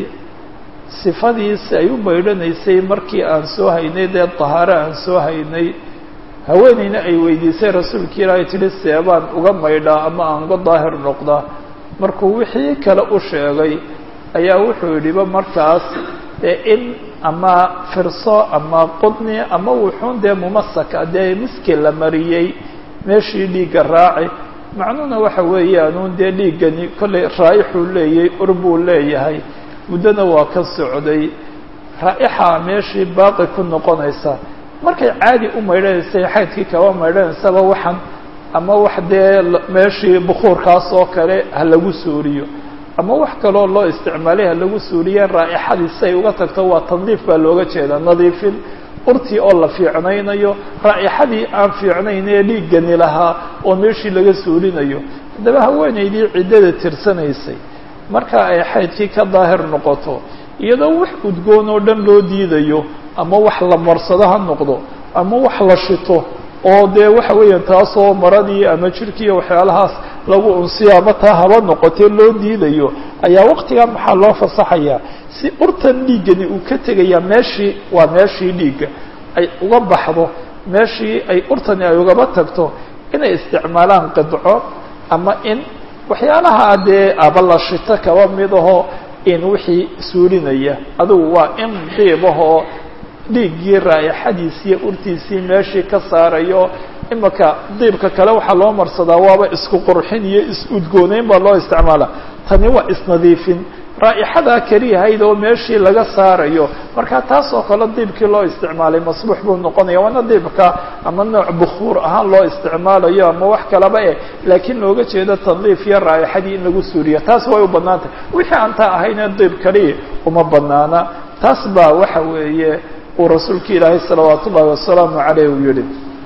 A: sifadiisi ay u maydhanaysay markii aan soo haynay dee dahaaro aan soo haynay haweeneyna ay weydiisay rasuulka ilaahay tidhi seebaan uga maydhaa ama aan uga daahir noqdaa markuu wixii kale u sheegay ayaa wuxuu yidhiba markaas dee in ama firso ama qudni ama wuxuun dee mumasaka dee miski la mariyey meeshii dhiigga raaci macnuhuna waxa weeyaanuun dee dhiiggani kollay raa'ixuu leeyay ur buu leeyahay muddona waa ka socday raa'ixa meeshii baaqi ku noqonaysa markay caadi u maydhanaysay xaydkii kaba maydhanaysaba waxan ama wax dee meeshii bukuurkaas oo kale ha lagu suuriyo ama wax kaloo loo isticmaalay ha lagu suuriye raa'ixadii si ay uga tagto waa tandiif baa looga jeedaa nadiifin urtii oo la fiicnaynayo raa'ixadii aan fiicnayn ee dhiiggani lahaa oo meeshii laga suurinayo haddaba haweeneydii ciddada tirsanaysay marka ay xaydkii ka daahir noqoto iyadoo wax udgoon oo dhan loo diidayo ama wax la marsado ha noqdo ama wax la shito oo dee waxa weeyaan taasoo maradii ama jirkiiyo waxyaalahaas lagu unsiyo ama taa haba noqotee loo diidayo ayaa waqtigaa maxaa loo fasaxayaa si urtan dhiiggani uu ka tegayaa meeshii waa meeshii dhiigga ay uga baxdo meeshii ay urtani ay ugaba tagto inay isticmaalaan qidco ama in waxyaalaha dee aba la shito kaba mid aho in wixii suulinaya adugu waa in diibahoo dhiiggii raa'ixadiisiiyo urtiisii meeshii ka saarayo imaka diibka kale waxaa loo marsadaa waaba isku qurxin iyo is-udgooneyn baa loo isticmaala tani waa isnadiifin raa'ixadaa keliyahayd oo meeshii laga saarayo marka taas oo kale diibkii loo isticmaalay masbuux buu noqonaya waana diibka ama nooc bukuur ahaan loo isticmaalayo ama wax kalaba eh laakiin looga jeedo tandiif iyo raa'ixadii in lagu suuriyo taas way u bannaan tahay wixii aan taa ahayne diib kali uma banaana taas baa waxa weeye uu rasuulka ilaahay salawaat ullahi wasalaamu caleyh uu yihi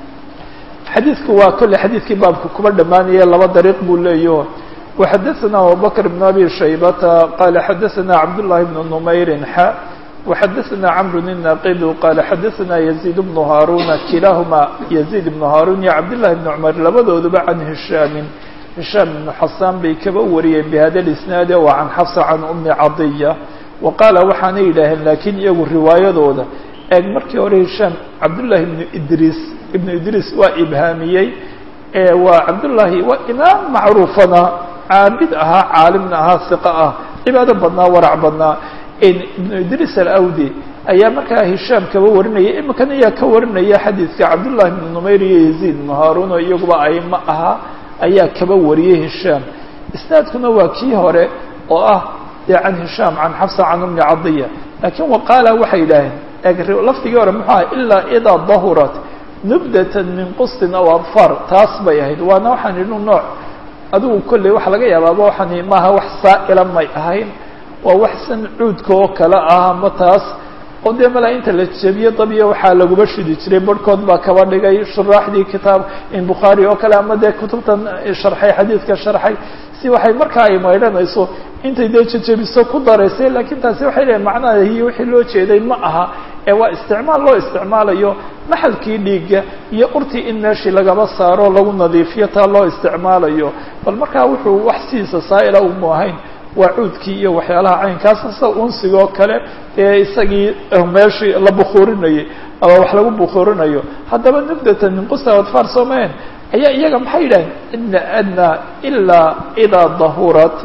A: xadiidku waa kolley xadiidkii baabka kuba dhammaanaya laba dariiq buu leeyaho وxadثna abubكر بن أbي شhaybة qال xadثna cabdاللahi بن نmayri xa وxadثna cمر الناqd qال xadثna يزيد بن هاrوna kilahma يزيد بن هاrون iyo cبدالله بن cمر labadooduba عن هiشhاm هiشhاm بن xasاn bay kaba wariyeen بhada الاسناad و عن xفص عن أmi caطية وqاala waxaana yidhaaheen lakiin iyagu riwaayadooda eeg markii hore هiشhاm cabdاللahi بن idris iبن idris waa ibhaamiyey waa cabdالlahi waa imaam macruufana caabid ahaa caalimna ahaa ثiqة ah cibaado badnaa warac badnaa ibnu idris alawdi ayaa markaa hishaam kaba warinaya iminkan ayaa ka warinaya xadiidka cabdullahi bnu numayr iyo yaziid bnu haarun oo iyaguba aimo ahaa ayaa kaba wariyey hishaam isnaadkuna waa kii hore oo ah dee can hishaam can xafsa can ummi cadiya laakiin waqaala waxay yidhaaheen lafdigii hore muxuu aha ilaa idaa dahurat nubdatan min qustin aw adfar taas bay ahayd waana waxaan idhi nooc adigu kolley waxa laga yaabaaba waxaan maaha wax saa'ila may ahayn waa wax san cuudka oo kale ah ama taas oo dee malaa inta la jebiyo dabyo waxaa laguba shidi jiray barhkood baa kaba dhigay shuraaxdii kitaab in bukhaari oo kale ama dee kutubtan sharxay xadiidka sharxay si waxay markaa ay maydhanayso intay dee jejebiso ku daraysay laakiin taasi waxay leeyiin macnaha iyo wixii loo jeeday ma aha ee waa isticmaal loo isticmaalayo maxalkii dhiigga iyo urtii in meeshii lagaba saaro lagu nadiifiyo taa loo isticmaalayo bal markaa wuxuu wax sidiisa saa'ila umu ahayn waa cuudkii iyo waxyaalaha caynkaasa sida unsigoo kale ee isagii meeshii la bukuurinayay ama wax lagu bukuurinayo haddaba nubdatan min qusta adfar soomeen ayaa iyaga maxay yidhaheen ina adnaa ilaa idaa dahurat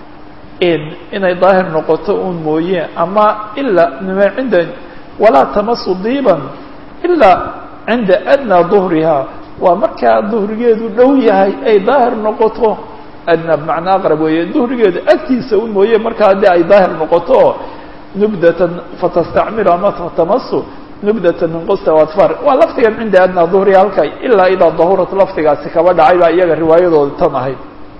A: in inay daahir noqoto un mooye ama ilaa nima cinda walaa tamasu diiban ilaa cinda adnaa duhriha waa markaa duhrigeedu dhow yahay ay daahir noqoto adna bmacnaa aqrab weeye duhrigeeda agtiisa un mooye markaa haddii ay daahir noqoto nubdatan fatastacmilu ama fatamasu nubdatan min qusta adfar waa lafdigan cinda adnaa duhriha halka ilaa idaa dahurat lafdigaasi kaba dhacay baa iyaga riwaayadooda tan ahayd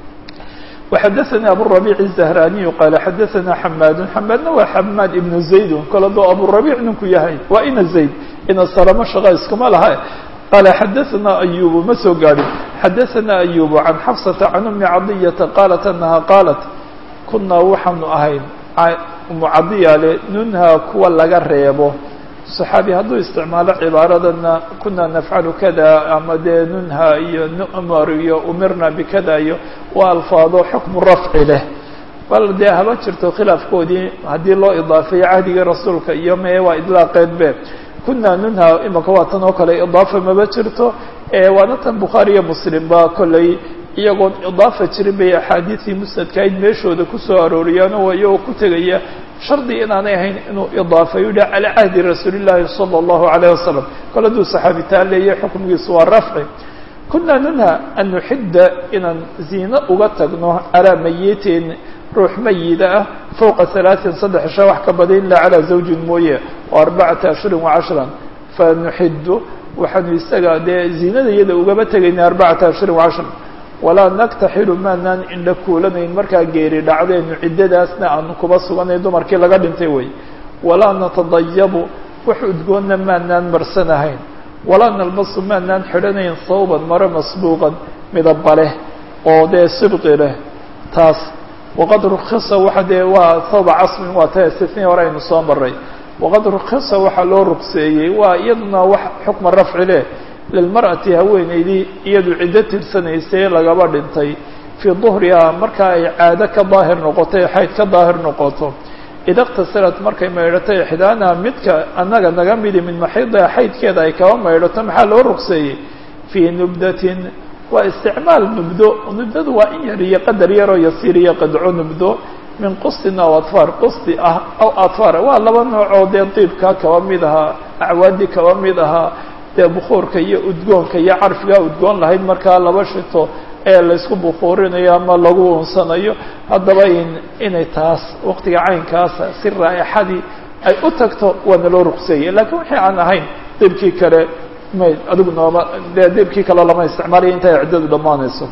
A: وxadثnي abالربيع الزهراني qال xadثna حmاd حmاadna waa حmاd iبن زayd kol adoo abالربيع ninku yahay waa ina زayd ina salmo shaqa iskuma laha qال xadثna أyوب ma soo gaadhin xadثna أyوب عن xفصة عن أmi caضيةa qاaلت أنha qاaلت kunaa waxaanu ahayn umu cadiya le nunhaa kuwa laga reebo صaxaabi hadduu isticmaalo cibaaradana kuna nafcalu kada ama dee nunha iyo numar iyo umirna bikada iyo waa alfaado xukmu rafci leh bal dee haba jirto khilaafkoodii haddii loo idaafeeyo cahdigii rasuulka iyo mee waa idlaaqeed be kuna nunha imaka waa tan oo kale idaafa maba jirto waana tan bukhaari iyo muslim ba kolley iyagoon idaafa jirin bay axaadiisii musnadkaayd meeshooda kusoo arooriyaan oo iyagoo ku tegaya shardi inaanay ahayn inuu idaafeyo yidhah calaa cahdi rasuuli llaahi sala allahu alayh wasalam kol hadduu saxaabitaan leeyahay xukmigiisu waa rafci kunaa nunha an nuxidda inaan ziino uga tagno calaa mayitin ruux mayida ah fowqa halaaثin saddex sha wax ka badan ilaa calaa zawjin mooye oo arbacata ashhurin wacashran fanuxiddu waxaanu isaga dee ziinada iyada ugaba tegayna arbacata ashhurin wacashran walaa naktaxilu maanaan indha kuulanayn markaa geeri dhacdeenu ciddadaasna aanu kuba suganayn dumarkii laga dhintay wey walaa natadayabu wax udgoonna maanaan marsanahayn walaa nalbasu maanaan xidhanayn sawban maro masbuuqan midaba leh oo dee sibqi leh taas waqad rukhisa waxa dee waa thawba casmin waa ta istisnii hore aynu soo maray waqad rukhisa waxaa loo rugseeyey waa iyaduna wax xukma rafci leh lilmar'ati haweeneydii iyadu ciddo tirsanaysay lagaba dhintay fii duhrihaa marka ay caado ka daahir noqoto ee xayd ka daahir noqoto ida اktasalat markay maydhato ixdaanaha midka annaga naga midi min maxiidiha xaydkeeda ay kaba maydhato maxaa loo rugseeyey fii nubdatin waa isticmaal nubdo nubdadu waa in yar iyo qadar yaroo yasiir iyo qadco nubdo min qustin aw adfaar qusti ah aw adfaar waa laba noocoo dee diibka kaba mid ahaa acwaadi kaba mid ahaa dee bukuurka iyo udgoonka iyo carfigaa udgoon lahayd markaa laba shito ee laysku bukuurinayo ama lagu unsanayo haddaba in inay taas waqtiga caynkaasa si raaixadii ay u tagto waana loo ruqseeyey lakiin wixii aan ahayn diibkii kale may adigu nooma dee diibkii kale lama isticmaalayo intay ciddadu dhammaanayso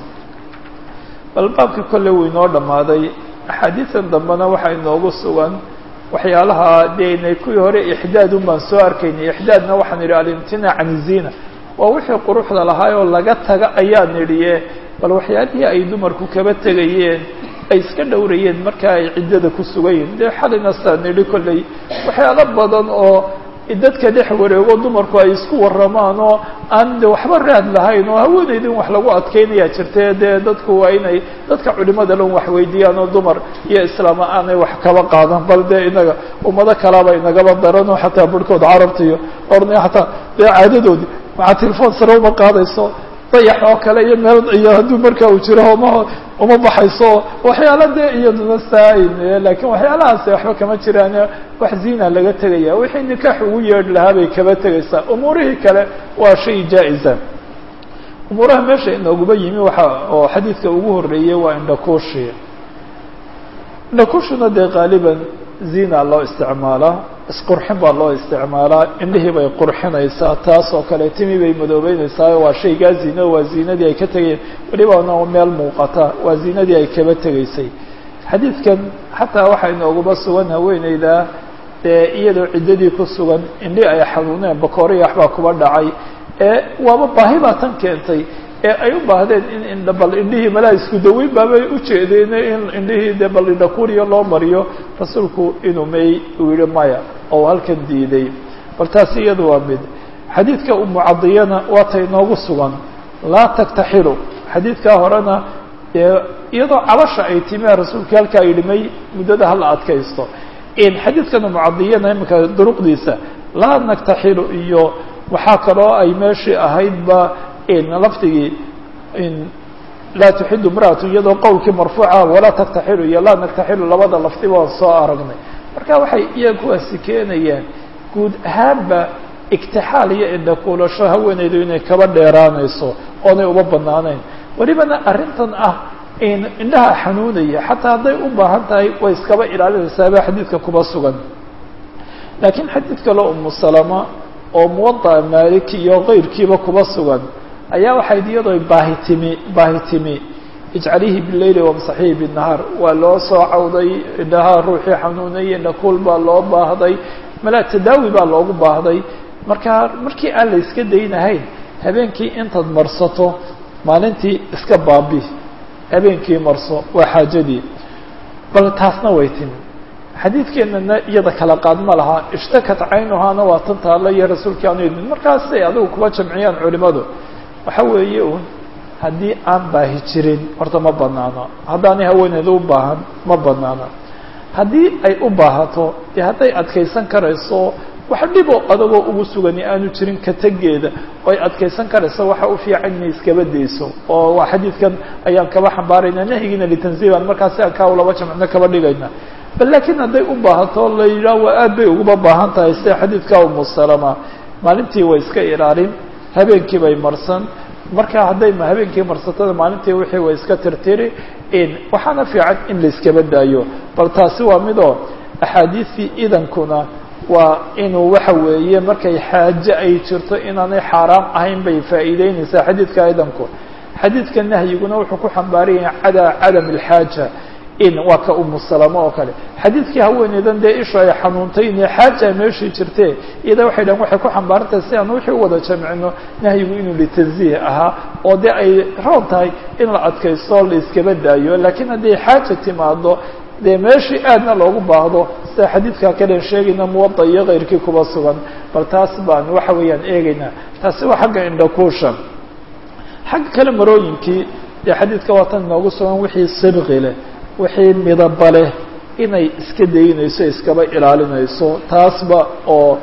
A: bal baabka kolle wuu inoo dhammaaday axaadiisan dambena waxaa inoogu sugan waxyaalaha dee inay kuwii hore ixdaad un baan soo arkaynay ixdaadna waxaan idhi alimtinaac can izina waa wixii quruxda lahaayoo laga taga ayaan idhiye bal waxyaalihii ay dumarku kaba tegayeen ay iska dhowrayeen marka ay ciddada ku sugayiin dee xalina saa nidhi kolley waxyaalo badan oo dadka dhex wareego dumarku ay isku warramaan oo aan de waxba raad lahayn oo haweenaydin wax lagu adkeynayaa jirte dee dadku waa inay dadka culimada lan wax weydiiyaan oo dumar iyo islaama aanay wax kaba qaadan bal dee inaga ummado kalaaba inagaba daranoo xataa barhkood carabta iyo orna xataa dee caadadoodii maxaa telefoon sare uma qaadayso dayax oo kale iyo meel iyo hadduu markaa uu jiro uma uma baxayso waxyaala dee iyaduna saain lakiin waxyaalahaasi waxba kama jiraan wax zina laga tegaya wixii nikaax ugu yeedhi lahaa bay kaba tegaysaa umuurihii kale waa shay jaa-isa umuuraha meesha inooguba yimi waxa oo xadiidka ugu horeeyey waa indhakuushi indhakuushuna dee qaaliban zina loo isticmaalaa isqurxin baa loo isticmaalaa indhihii bay qurxinaysaa taas oo kale timi bay madoobeynaysaa waa shaygaa zina waa zinadii ay ka tegayeen welibana meel muuqata waa zinadii ay kaba tegaysay xadiidkan xataa waxaa inooguba sugan haweeneyda dee iyadoo ciddadii ku sugan indhi ay xanuuneen bakooriya waxbaa kuba dhacay ee waaba baahi baa tan keentay ee ay u baahdeen in indha bal indhihii malaa isku daweyn baabay ujeedeen in indhihii dee bal indhakuriya loo mariyo rasuulku inuu may uu yihi maya oo halkan diiday bal taasi iyadu waa mid xadiidka umucadiyana waa tay noogu sugan laa taktaxilu xadiidkaa horena dee iyadoo cabasha ay timia rasuulka halkaa yidhi may muddada hala adkaysto xadiidkan umucadiyana iminka duruqdiisa laa naktaxilu iyo waxaa kaloo ay meeshii ahaydba lafdigii laa tuxidu imra'atu iyadoo qowlkii marfuuca walaa taktaxilu iyo laa naktaxilu labada lafdiba waan soo aragnay marka waxay iya kuwaasi keenayaan guud ahaanba igtixaal iyo indhakuulasho haweeneydu inay kaba dheeraanayso oonay uma banaanayn welibana arrintan ah indhaha xanuunaya xataa hadday u baahan tahay way iskaba ilaalinaysaaba xadiidka kuba sugan laakiin xadiid kale umu salama oo muwada'a maaliki iyo keyrkiiba kuba sugan ayaa waxayd iyadoo baahi timi baahi timi ijcalihi bileyli wamsaxihi binahaar waa loo soo cawday indhaha ruuxii xanuunayay indhakuul baa loo baahday mala tadaawi baa loogu baahday marka markii aan la iska daynahayn habeenkii intaad marsato maalintii iska baabi habeenkii marso waa xaajadii bal taasna way timi xadiidkeenana iyada kala qaad ma laha ishtakat caynuhaana waa tan taalla iyo rasuulkii aanu idmin markaasay adigu kuba jamciyaan culimadu waxa weeye un haddii aan baahi jirin horta ma banaano haddaanay haweeneyda u baahan ma banaano haddii ay u baahato dee hadday adkaysan karayso wax dhiboo adagoo ugu sugani aanu jirin ka tegeeda oo ay adkaysan karayso waxa u fiican inay iskaba dayso oo waa xadiidkan ayaan kaba xambaarayna nahyigiina litanziiban markaasi aan kaa laba jamcino kaba dhigayna bal laakiin hadday u baahato la yidhaah waa aad bay uguba baahan tahay sida xadiidka umu salama maalintii way iska ilaalin habeenkii bay marsan marka hadday habeenkii marsatada maalintii wixii way iska tirtiri waxaana fiican in la iskaba daayo bal taasi waa midoo axaadiistii idankuna waa inuu waxa weeye markay xaaje ay jirto inaanay xaaraam ahayn bay faa'iideynaysaa xadiidka idanku xadiidka nahyiguna wuxuu ku xambaaraya cada cadam alxaaja in waa ka umu salamo oo kale xadiidkii haweeneydan dee ishu ay xanuuntay inay xaaja meeshii jirtee iyada waxay dhahan waxay ku xambaarantahay si aan wixii u wada jamcino nahyigu inuu litanziih ahaa oo dee ay roon tahay in la adkaysto la iskaba daayo laakiin hadday xaaja timaado dee meeshii aadna loogu baahdo sida xadiidka kalen sheegayna muwada iyo keyrkii kuba sugan bal taas baan waxa weeyaan eegaynaa taasi waa xagga indhakuusha xagga kale marooyinkii dee xadiidka waa tan inoogu sugan wixii sibqi leh wixii midaba leh inay iska daynayso iskaba ilaalinayso taasba oo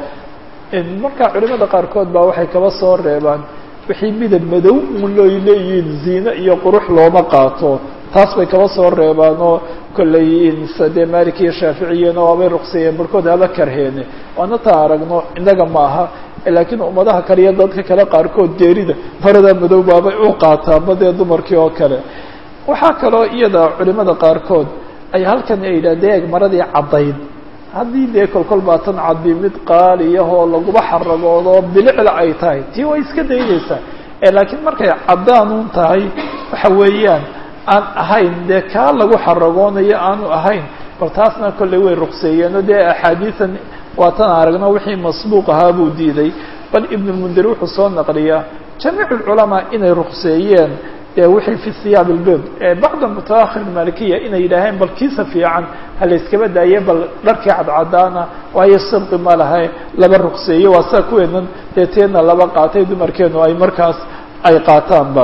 A: markaa culimada qaarkood baa waxay kaba soo reebaan wixii midab madow un looy leeyihiin ziine iyo qurux looma qaato taas bay kaba soo reebaan oo kolley dee malik iyo shaaficiyena waabay ruqseeyeen barhkood haba karheene waana taa aragno innaga ma aha laakiin ummadaha kale iyo dadka kale qaarkood geerida marada madow baabay u qaataan ma dee dumarkii oo kale waxaa kaloo iyada culimada qaarkood ay halkan ay yidhahdeen eeg maradii caddayd haddii dee kolkol baatan cadbi mid qaaliyahoo laguba xaragoodo bilicla ay tahay tii way iska daynaysaa laakiin markay caddaanuun tahay waxa weeyaan aan ahayn dee kaa lagu xaragoonayo aanu ahayn bal taasna kolley way ruqseeyeeno dee axaadiisan waatan aragno wixii masbuuq ahaa buu diiday bal ibnulmundir wuxuu soo naqliyaa jamiic ulculamaa inay ruqseeyeen dee wixii fi siyaab ilbid bacda mutaakhir malikiya inay yidhaaheen bal kiisa fiican ha la iskaba daaye bal dharkii cadcadaana waayo sabqi ma laha laba ruqseeye waa saa kuweenan dee teedna laba qaatay dumarkeenu ay markaas ay qaataanba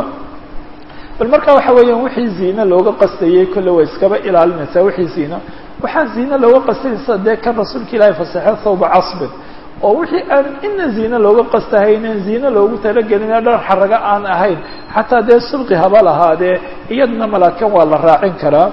A: bal marka waxa weeyaan wixii ziine looga qastayey kolle way iskaba ilaalinaysaa wixii ziina waxaa ziine looga qastayaysa dee kan rasuulka ilaahi fasaxe thawba casbin oo wixii aan ina ziine looga qastahaynen ziine loogu talagelina dhar xaraga aan ahayn xataa dee subqi haba lahaadee iyadna malaakan waa la raacin karaa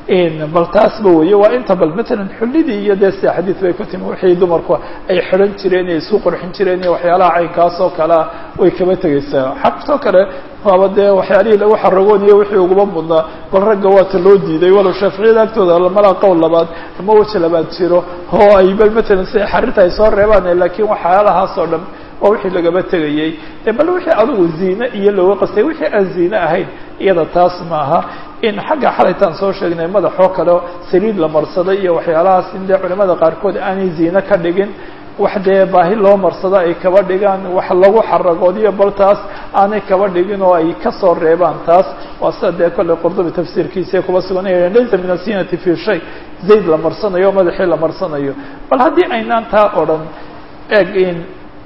A: bal taasba weeye waa inta bal matalan xullidii iyo dee sida xadiid bay ku timi wixii dumarku ay xidhan jireen iyo isku qurxin jireen iyo waxyaalaha caynkaas oo kalea way kaba tegeysaa xabtoo kale waaba dee waxyaalihii lagu xaragooniyo wixii uguma mudnaa bal ragga waata loo diiday walow shaaficiyada agtooda malaa qowl labaad ama weji labaad jiro oo ay bal matalan si xarinta ay soo reebaan laakiin waxyaalahaas oo dhan waa wixii lagaba tegayey bal wixii adigu ziine iyo looga qastay wixii aan ziine ahayn iyada taas maaha in xagga xalaytaan soo sheegnay madaxoo kale saliid la marsaday iyo waxyaalahaas in dee culimada qaarkood aanay ziine ka dhigin wax dee baahi loo marsado ay kaba dhigaan wax lagu xaragoodiyo bal taas aanay kaba dhigin oo ay kasoo reebaan taas waa sida dee kolley qurdubi tafsiirkiisa kuba suganaya laysa min asinati fi shay zayd la marsanayo o madaxii la marsanayo bal haddii aynaan taa odhan eeg in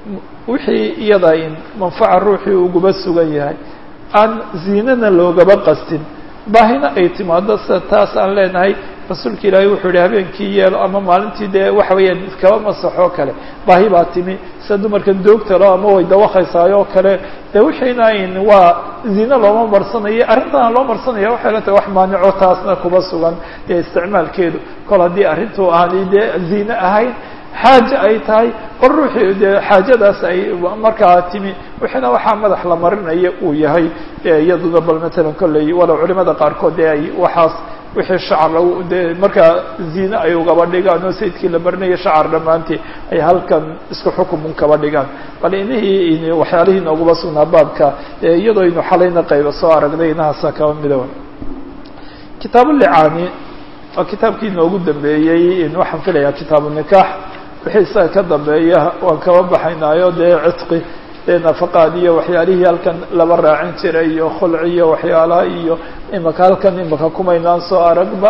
A: wixii iyada in manfaca ruuxii uguba sugan yahay aan ziinana loogaba qastin baahina ay timaado sida taas aan leenahay rasuulka ilaahay wuxuu yihi habeenkii yeelo ama maalintii dee waxa weeyaan kaba masaxoo kale baahi baa timi sida dumarkan doogtalo ama way dawakhaysaayo oo kale dee wixiina in waa ziine looma marsanayo arrintana loo marsanaya waxay la tahay wax maanico taasna kuba sugan dee isticmaalkeedu kol haddii arrintu aanay dee ziine ahayn xaaje ay tahay bal ruuxii dee xaajadaas ay markaa timi wixiina waxaa madax la marinaya uu yahay iyaduna bal matalan kolley walow culimada qaarkood dee ay waxaas wixii shacar lagu dee markaa ziine ay ugaba dhigaan oo sayidkii la barinaya shacar dhammaantii ay halkan isku xukumun kaba dhigaan bal inihii waxyaalihii noogaba sugnaa baabka iyadoo aynu xalayna qayba soo aragnay inahaasa kaba midowa kitaab licaani waa kitaabkii inoogu dambeeyey waxaan filayaa kitaabu nikaax wixii isaga ka dambeeya waan kaba baxaynaayo dee cidqi dee nafaqaad iyo waxyaalihii halkan laba raacin jiray iyo khulci iyo waxyaalaha iyo imaka halkan imaka kumaynaan soo aragba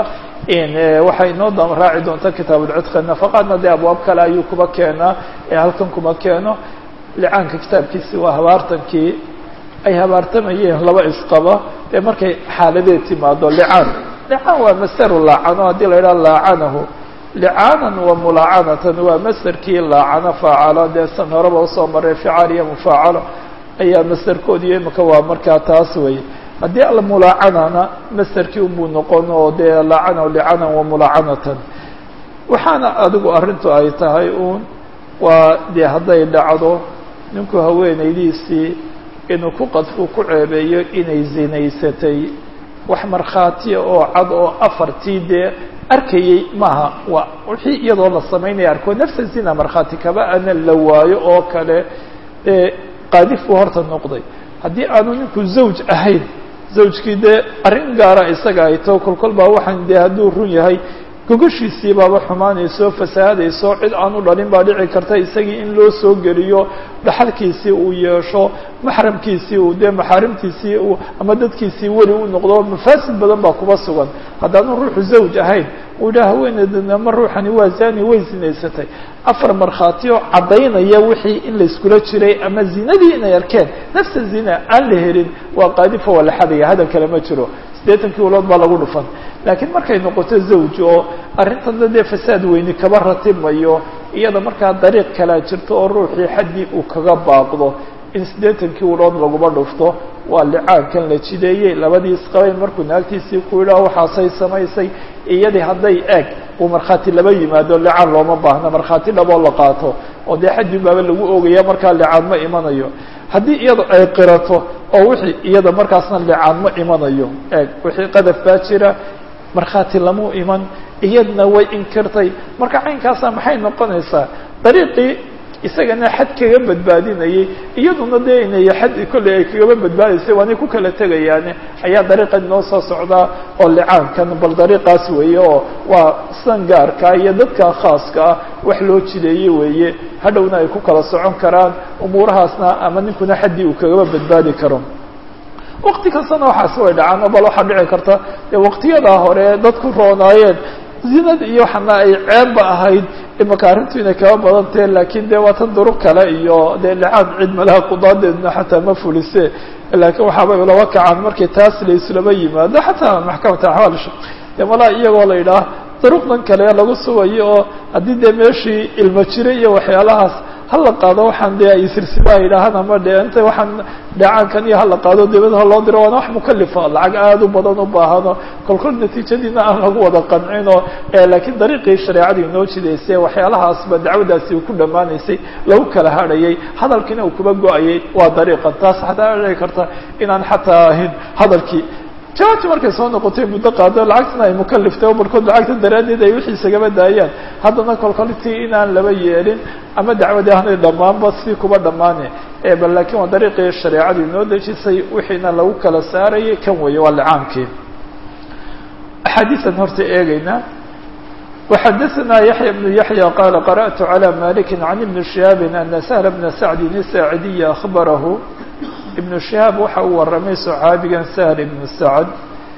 A: waxay inoo da raaci doonta kitaabulcidqi nafaqaadna dee abwaab kale ayuu kuba keenaa ee halkan kuma keeno licaanka kitaabkiisi waa habaartankii ay habaartamayeen laba isqaba dee markay xaaladeed timaado licaan licaan waa masaru laacano haddii la yidhaha laacanahu licaanan wa mulaacanatan waa masderkii laacano faacalo dee san horeba usoo maray ficaal iyo mufaacalo ayaa masderkoodiyo imika waa markaa taas wey haddii almulaacanana masderkii unbuu noqon oo dee laacanahu licanan wa mulaacanatan waxaana adigu arrintu ay tahay uun waa dee hadday dhacdo ninku haweenaydiisii inuu ku qadfuu ku ceebeeyo inay zinaysatay wax markhaatiya oo cad oo afartii dee arkayey maaha waa wixii iyadoo la samaynaya arko nafsa zina markhaati kaba ana la waayo oo kale ee qaadif buu horta noqday haddii aanu ninku zawj ahayn zawjkii dee arrin gaara isaga ay tao kolkol baa waxaan dee hadduu run yahay gogoshiisii baaba xumaanayso fasahaadayso cid aanu dhalin baa dhici karta isagii in loo soo geliyo dhaxalkiisii uu yeesho maxramkiisii uu dee maxaarimtiisii uu ama dadkiisii weli u noqdo mafaasid badan baa kuba sugan haddaanu ruuxu zawj ahayn uu yidhaha haweeneydana ama ruuxani waa zani way zinaysatay afar markhaati oo caddaynaya wixii in layskula jiray ama zinadii inay arkeen nafsa zina aan la helin waa qaadifa waa la xadaya hadal kale ma jiro siddeetankii ulood baa lagu dhufan laakiin markay noqoto zawj oo arrintan dee fasaad weyni kaba ratimayo iyada markaa dariiq kalaa jirto oo ruuxii xaddii uu kaga baaqdo in siddeetankii ulood laguma dhufto waa licaankan la jideeyey labadii isqabayn markuu naagtiisii ku yidhaho waxaasay samaysay iyadii hadday eeg uu markhaati laba yimaado licaan looma baahna markhaati dhaboo la qaato oo dee xaddin baaba lagu ogaya markaa licaan ma imanayo haddii iyada ay qirato oo wixii iyada markaasna licaan ma imanayo eeg wixii qadaf baa jira markhaati lamuu iman iyadna way inkirtay marka caynkaasa maxay noqonaysaa dariiqii isagana xad kaga badbaadinayay iyaduna dee inay xad kolley ay kagaba badbaadaysay waanay ku kala tegayaane ayaa dariiqan noo soo socdaa oo licaankan bal dariiqaas weeye oo waa sidan gaarkaa iyo dadka khaaska ah wax loo jideeye weeye hadhowna ay ku kala socon karaan umuurahaasna ama ninkuna xaddii uu kagaba badbaadi karo waqti kastana waxaas way dhacaan bal waxaa dhici karta dee waqtiyadaa hore dadku roonaayeen zinad iyo waxana ay ceebba ahayd imaka arrintu inay kaba badantahe laakiin dee waa tan duruq kale iyo dee licaab cid malaha qudaadeedna xataa ma fulise laakiin waxaabay laba kacaan markii taas la islama yimaado xataa maxkamata axwaal dee malaa iyagoo la yidhaah duruqdan kale lagu sugayo oo haddii dee meeshii ilmo jira iyo waxyaalahaas hala qaado waxaan dee ay silsilaha yidhaahaan ama de inta waxaan dheecaankan iyo hala qaado dibadaha loo diro waana wax mukalifa lacag aada u badan u baahano kolkol natiijadiina aan lagu wada qancino laakiin dariiqii shareecadu inoo jidaysay waxyaalahaasba dacwadaasi uu ku dhammaanaysay lagu kala hadhayay hadalkiina uu kuba go-ayay waa dariiqan taas xataa dhici karta inaan xataa ahayn hadalkii jawaabti markay soo noqotay muddo qaado lacagtana ay mukaliftay oo barkood lacagta daraaddeed ay wixii isagaba daayaan haddana kolkoltii inaan laba yeelin ama dacwadii aanay dhammaanba si kuba dhammaane bal laakiin waa dariiqii shareecadu inoo dejisay wixiina lagu kala saarayay kan weeye waa licaamkii axaadiisan horta eegayna وxadثna yaحyى بن yaحyى qال قرأت عlى مالك عن بن شهاaب أن سهل بن سعد الساaعدي أخبره iبن شهاaب waxa uu waramay صxaabigan سهل بن سعد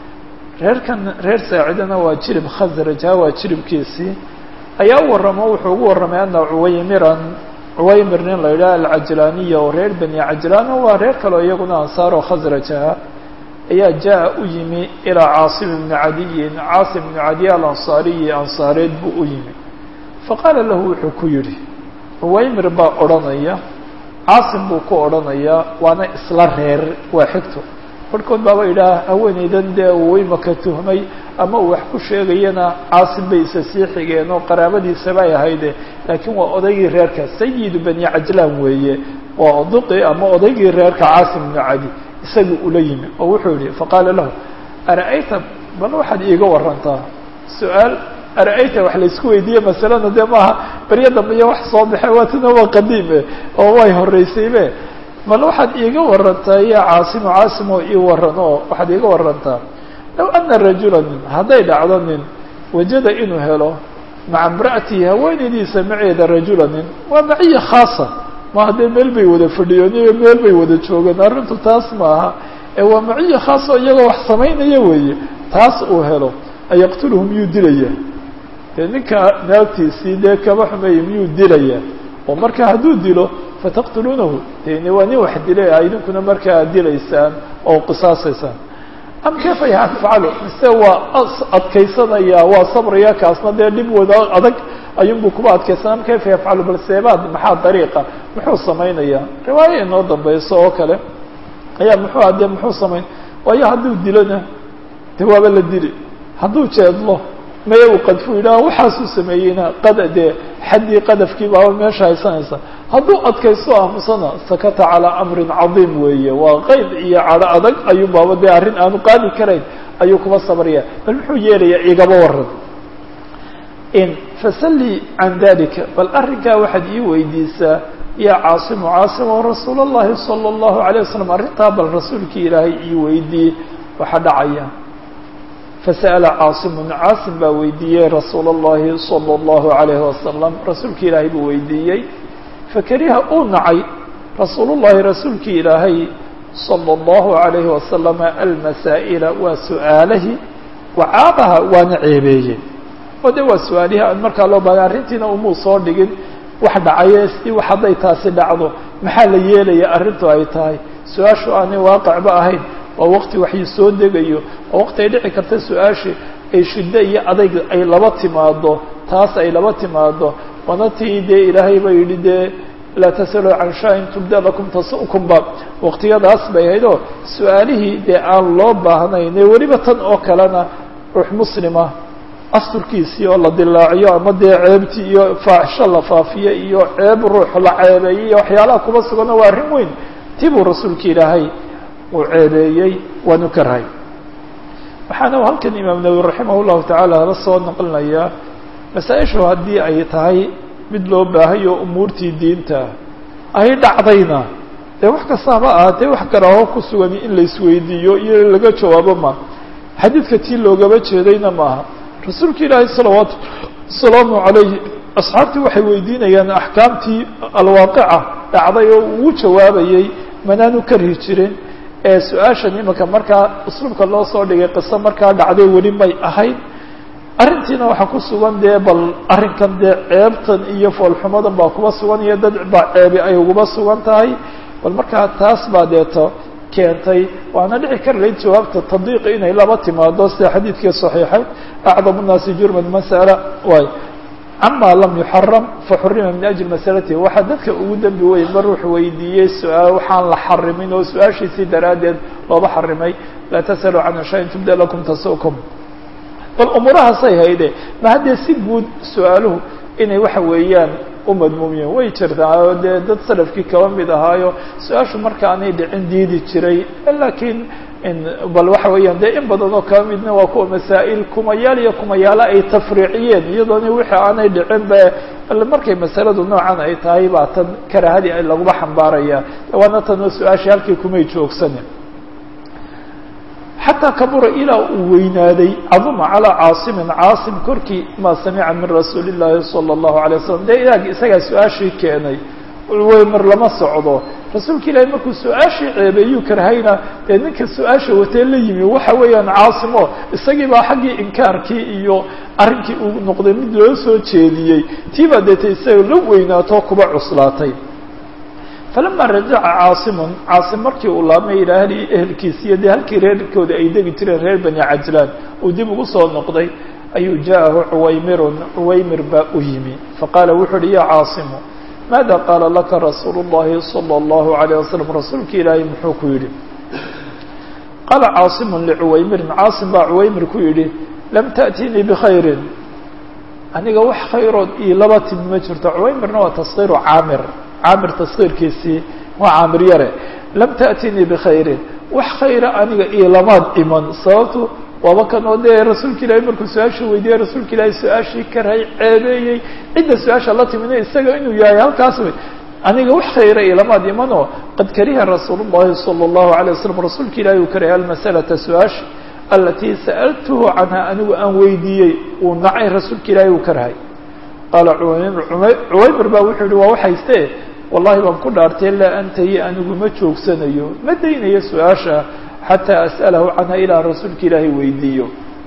A: reerkan reer saacidana waa jirib khasrajha waa jiribkiisii ayaa u waramo wuxuu ugu waramay ana cuwaymiran cuwaymir nin la yidhaha alcajlaaniya oo reer beni cajlaan waa reer kaleo iyaguna ansaaroo khasrajaha ayaa jaa u yimi ilaa caasim bni cadiyin caasim bni cadiy alansaariyi ansaareed buu u yimi faqaala lahu wuxuu ku yidhi cuwaymir baa odhanaya caasim buu ku odhanayaa waana isla reer waa xigto barhkood baaba yidhaha haweeneydan dee uu imaka tuhmay ama uu wax ku sheegayana caasim bay isa sii xigeen oo qaraabadiisabay ahayde laakiin waa odaygii reerka sayidu bani cajlaan weeye waa oduqi ama odaygii reerka caasim bni cadi isaga ula yimi oo wuxuu yihi faqaala lahu ara-ayta bal waxaad iiga warantaa su-aal ara-ayta wax laysku weydiiye masalada dee maaha beryo dambe iyo wax soo baxe waatana waa qadiime oo way horeysaybe bal waxaad iiga warantaa ya caasimo caasimo ii waran oo waxaad iiga warantaa low ana rajula nin hadday dhacdo nin wajada inuu helo maca imra'atihi haweenaydiisa maceeda rajula nin waa maciya khaasa ma haddee meel bay wada fadhiyoon iyo meel bay wada joogeen arrintu taas maaha ee waa maciya khaas oo iyagoo wax samaynaya weeye taas uu helo ayaqtuluhu miyuu dilaya dee ninka naagtiisii dee kaba xumeeya miyuu dilaya oo marka hadduu dilo fataqtuluunahu deni waa nin wax dilay a idinkuna markaa ad dilaysaan oo qisaasaysaan am kayfa yafcalu mise waa adkaysanaya waa sabraya kaasna dee dhib wada adag ayunbuu kuba adkaysan am kayfa yafcalu bal seebaad maxaa dariiqa muxuu samaynaya riwaayo inoo dambeyso oo kale ayaa muxuu adee muxuu samayn waayo hadduu dilona de waaba la dili hadduu jeedlo maya uu qadfu yidhaha waxaasuu sameeyeyna qad dee xaddii qadafkii baaba meesha haysanaysa hadduu adkaysto aamusana sakata calaa amrin cadiim weeye waa qeyb iyo cadho adag ayuu baaba dee arrin aanu qaadi karayn ayuu kuba sabraya bal muxuu yeelayaa igaba waran in fasalli can dalika bal arrinkaa waxaad ii weydiisaa ya caasimu caasimo rasuul allahi sala allahu alayh wasalam arrintaa bal rasuulkii ilaahay ii weydiiyey waxaa dhacaya fasa'ala caasimun caasim baa weydiiyey rasuula اllahi salى اllahu alayhi wasalam rasuulki ilaahay buu weydiiyey fakariha uu nacay rasuul llahi rasuulkii ilaahay salى اllahu alayhi wasalama almasaa'ila waa su-aalahi wacaabaha waana ceebeeyey oo de waa su-aalihi aan markaa loo baahday arrintiina umuu soo dhigin wax dhacaye si wax hadday taasi dhacdo maxaa la yeelaya arrintu ay tahay su-aashu aanay waaqicba ahayn waa waqti waxii soo degayo oo waqti ay dhici karta su-aashii ay shiddo iyo adayg ay laba timaado taas ay laba timaado waana tii dee ilaahay ba yidhi dee laa tasaluu can shaa-in tubda lakum tasu'kumba waqtiyadaas bay ahayd oo su-aalihii dee aan loo baahnayn ee weliba tan oo kalena ruux muslima asturkiisii oo la dilaaciyo ama dee ceebtii iyo faaxisho la faafiyo iyo ceeb ruux la ceebeeyey iyo waxyaalaha kuba sugano waa arrin weyn tii buu rasuulka ilaahay uu ceebeeyey waanu karhay waxaana halkan imaam nawowi raximah llahu tacaala la soo naqlinayaa masaa-ishu haddii ay tahay mid loo baahayo umuurtii diinta ay dhacdayna dee wax kastaaba ahaatee wax garaaho ku sugan in la isweydiiyo iyo in laga jawaabo ma xadiidka tii loogaba jeedayna maaha rasuulka ilaahay salawaatu wasalaamu calayhi asxaabtii waxay weydiinayaan axkaamtii alwaaqica dhacday oo uu jawaabayey manaanu karhi jirin ee su-aashan imika markaa usluubka loo soo dhigay qiso markaa dhacday weli may ahayd arrintiina waxaa ku sugan dee bal arrinkan dee ceebtan iyo foolxumadan baa kuba sugan iyo dad baa ceebi ay uguba sugan tahay bal markaa taas baa deeto keentay waana dhici kar layd jawaabta taddiiqi inay laba timaado sida xadiidkii saxiixay acdamu nnaasi jurman masala waay cama lam yuxaram faxurima min ajli masalatihi waxaa dadka ugu dembi weyn mar ruux weydiiyey su-aal waxaan la xarimin oo su-aashiisii daraaddeed looba xarimay laa tasaluu can shayin tubda lakum tasukum bal umuurahaasay hayde ma haddee si guud su-aaluhu inay waxa weeyaan u madmuumiyeen way jirtaa oo dee dad salafkii kaba mid ahaayo su-aashu markaanay dhicin diidi jiray laakiin bal waxa weeyaan dee in badan oo kaba midna waa kuwa masaa'il kumayaal iyo kumayaalo ay tafriiciyeen iyadoona wixii aanay dhicin ba markay masaladu noocan ay tahay baa tan karaahadii ay laguba xambaaraya waana tanoo su-aashii halkii kumay joogsanin xataa kabura ilaa uu weynaaday caduma calaa caasimin caasim korkii maa samica min rasuuli llaahi sala allahu alay wasalam dee ilaag isagaa su-aashii keenay mar lama socdo rasuulka ilaahi markuu su-aashii ceebeeyuu karhayna dee ninka su-aasha watee la yimi waxa weeyaan caasimo isagii baa xaggii inkaarkii iyo arrinkii uu noqday mid loo soo jeediyey tii baa deeta isaga la weynaato kuba cuslaatay falama rajaca caasimun caasim markii uu laabmay ilaa ahli ehelkiisiiyo dee halkii reerkooda ay degi jireen reer bani cajlaan uu dib ugu soo noqday ayuu ja'ahu cuwaymirun cuwaymir baa u yimi faqaala wuxuu uhi ya caasimu maada qaala laka rasuulu llahi sala allahu alayh wasalam rasuulka ilaahay muxuu ku yidhi qaala caasimun licuwaymirin caasim baa cuwaymir ku yidhi lam ta'tinii bikhayrin aniga wax khayrood io laba timi ma jirto cuwaymirna waa taskiiru caamir caamir taskiirkiisii waa caamir yare lam ta'tinii bikhayrin wax khayra aniga iolamaad iman sababtu waaba kan oo dee rasuulka ilaahay markuu su-aasha weydiiyey rasuulka ilaahay su-aashii karay ceebeeyey cidda su-aasha la timina isaga inuu yahay halkaas wey aniga wax khayra ilamaad imanoo qad kariha rasuul llahi sala allahu alay wasalam rasuulka ilahay uu karaya almasalata su-aasha alatii sa'altuhu canha anigu aan weydiiyey uu nacay rasuulka ilaahay uu karhay qaala cuwaymir cuwaymir baa wuxuu yihi waa waxayste wallahi baan ku dhaartay laa antahi anigu ma joogsanayo ma daynayo su-aasha xataa as'alahu canha ilaa rasuulka ilaahay weydiiyo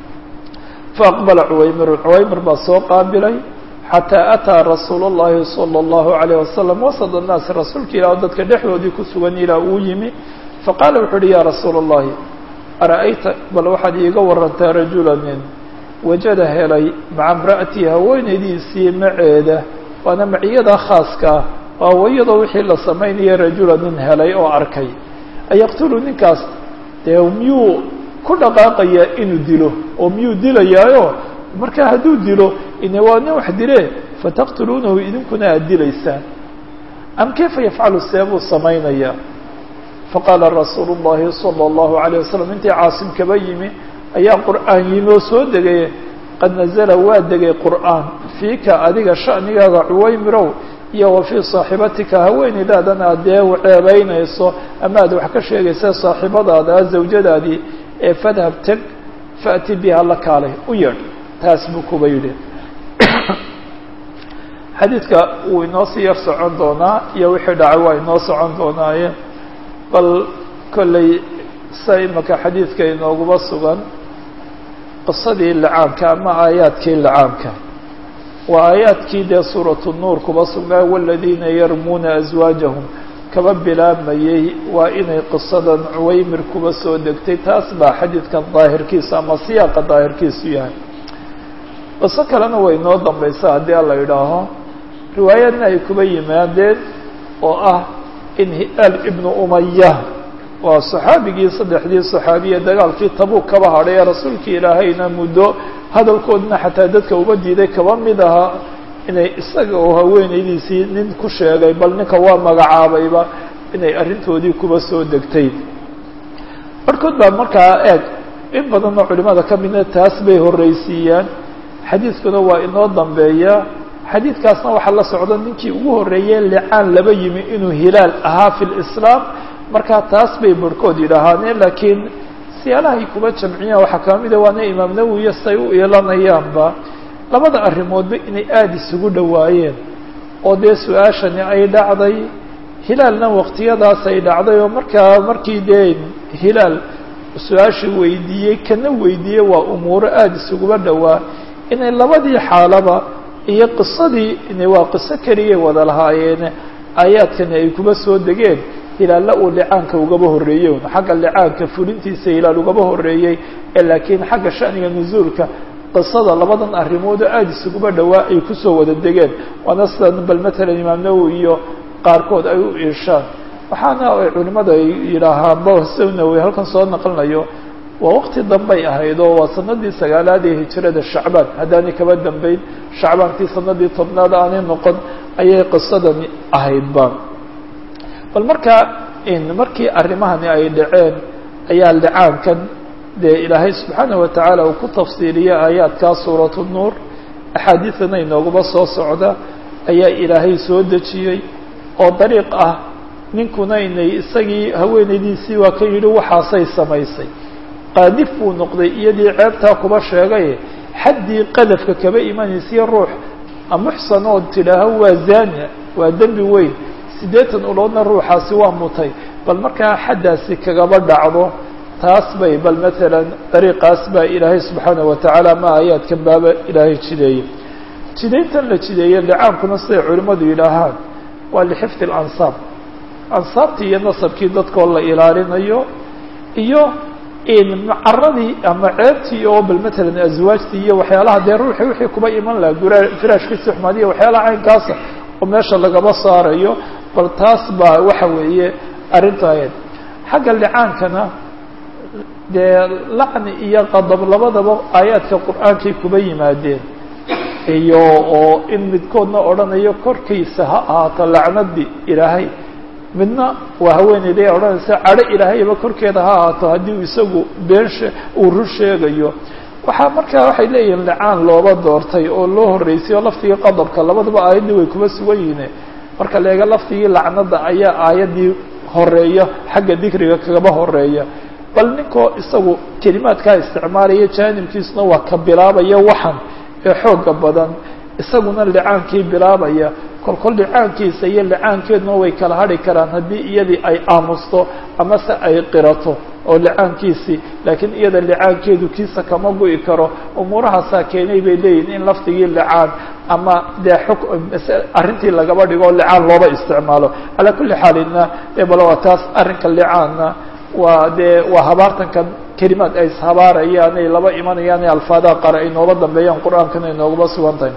A: faaqbala cuwaymirun cuwaymir baa soo qaabilay xataa ataa rasuul اllahi salى اllahu alayh wasalam wasad annaas rasuulka ilah dadka dhexdoodii ku sugan ilaa uu yimi faqaala wuxuu uhi ya rasuula اllahi ara'ayta bal waxaad iiga warantaa rajula nin wajada helay maca imra'atii haweenaydiisii maceeda waana maciyada khaaska ah waa iyadoo wixii la samaynaya rajula nin helay oo arkay ayaqtulu ninkaas dee miyuu ku dhaqaaqayaa inuu dilo oo miyuu dilayaayo marka hadduu dilo ine waa nin wax dile fataqtuluunahu idinkuna aad dilaysaan am kayfa yafcalu see buu samaynayaa faqaala rasuulu llahi sala allahu alayh wasalam intii caasim kaba yimi ayaa qur'aan yimi oo soo degay qad nazala waa degay qur'aan fiika adiga sha'nigaaga cuwaymirow iyo wa fii saaxibatika haweeneydaadana aad dee ceebeynayso ama aad wax ka sheegaysa saaxibadaada zawjadaadii ee fadhab teg faأti biha la kaalay u yeedh taas buu kuba yidhi xadiidka wuu inoo sii yar socon doonaa iyo wixii dhacay waa inoo socon doonaaye bal kolley sa imaka xadiidka inooguba sugan qisadii licaamka ama aayaadkii licaamka waa aayaadkii dee suuratu nuur kuba sugnaa waladiina yarmuuna aswaajahum kaba bilaabmayey waa inay qisadan cuwaymir kuba soo degtay taas baa xadiidkan daahirkiisa ama siyaaqa daahirkiisu yahay qiso kalena way inoo dambaysa haddii ala idhaaho riwaayadna ay kuba yimaadeen oo ah in hi'aal ibnu umaya waa saxaabigii saddexdii saxaabiye dagaalkii tabuuk kaba hadhay ee rasuulkii ilaahayna muddo hadalkoodna xataa dadka uba diiday kaba mid ahaa inay isaga oo haweenaydiisii nin ku sheegay bal ninka waa magacaabayba inay arrintoodii kuba soo degtay barhkood baa markaa eeg in badanoo culimada ka midna taas bay horreysiiyaan xadiidkuna waa inoo dambeeya xadiidkaasna waxaa la socda ninkii ugu horreeyey licaan laba yimi inuu hilaal ahaa fi lislaam markaa taas bay barhkood yidhaahaaneen laakiin siyaalahay kuba jamciyaan waxaa kaba mida waana imaam nawowiya say u iilanayaanba labada arrimoodba inay aada isugu dhowaayeen oo dee su-aashani ay dhacday hilaalna waqtiyadaas ay dhacday oo markaa markii dee hilaal su-aasha weydiiyey kana weydiiyey waa umuuro aada isuguba dhowaa inay labadii xaalaba iyo qisadii waa qiso keliyay wada lahaayeene aayaadkani ay kuba soo degeen hilaalla uu licaanka ugaba horreeyey xagga licaanka fulintiisa hilaal ugaba horreeyey ee laakiin xagga shaniga nusuulka qisada labadan arrimoodoo aada isuguba dhowaa ay kusoo wada degeen waana sidan bal matalan imaam nawowi iyo qaarkood ay u iishaan waxaana ay culimadu ay yidhaahaan bosnawi halkan soo naqlinayo waa waqti dambay ahayd oo waa sanadii sagaalaad ee hijrada shacbaan haddaanay kaba dambeyn shacbaankii sanadii tobnaad aanay noqon ayay qisadani ahaydba bal markaa markii arrimahani ay dhaceen ayaa licaankan dee ilaahay subxaana wa tacaala uu ku tafsiiliyey aayaadkaa suuratu nuur axaadiidana inoogaba soo socda ayaa ilaahay soo dejiyey oo dariiq ah ninkuna inay isagii haweenaydiisii waa ka yidhi waxaasay samaysay qaadif buu noqday iyadii ceebtaa kuba sheegay xaddii qadafka kaba imanaysiyo ruux muxsan oo tidhaaho waa zaania waa dembi weyn siddeetan uloodna ruuxaasi waa mutay bal markaa xaddaasi kagaba dhacdo taas bay bal matalan dariiqaas baa ilaahay subxaana wa tacaala ma aayaadkan baaba ilaahay jideeyey jidayntan la jideeye licaankuna siday culimmadu yidhaahaan waa lixifdi alansaab ansaabtii iyo nasabkii dadkoo la ilaalinayo iyo macaradii ama ceebtii oo bal matalan aswaajtii iyo waxyaalaha dee ruuxii wixii kuba iman laha gura firaashkiisi xumaadiya waxyaalaha caynkaasa oo meesha lagaba saarayo bal taas baa waxa weeye arrinta ahayd xagga licaankana dee lacni iyo qadab labadaba aayaadka qur-aankay kuba yimaadeen iyo oo in midkoodna odhanayo korkiisa ha ahaato lacnadii ilaahay midna waa haweeneyda ee odhanaysa cadho ilaahayba korkeeda ha ahaato haddii uu isagu been uu rur sheegayo waxaa markaa waxay leeyihiin licaan looba doortay oo loo horreysay oo laftigii qadabka labadaba aayaddii way kuba sugan yihiin marka leega laftigii lacnada ayaa aayaddii horeeya xagga dikriga kagaba horeeya bal ninkoo isagu kelimaadkaa isticmaalaya jaanibkiisuna waa ka bilaabaya waxan ee xooga badan isaguna licaankii bilaabaya kolkol licaankiisa iyo licaankeeduna way kala hadhi karaan haddii iyadii ay aamusto amase ay qirato oo licaankiisii laakiin iyada licaankeedu kiisa kama gu'i karo umuurahaasaa keenay bay leeyihin in lafdigii licaan ama dee xuk arrintii lagaba dhigo o licaan looba isticmaalo calaa kulli xaalina e bal waa taas arrinka licaanna waa dee waa habaartankan kelimaad ay ishabaarayaan ay laba imanayaan ee alfaadaha qare ay nooba dambeeyaan qur-aankana ay noogaba sugan tahay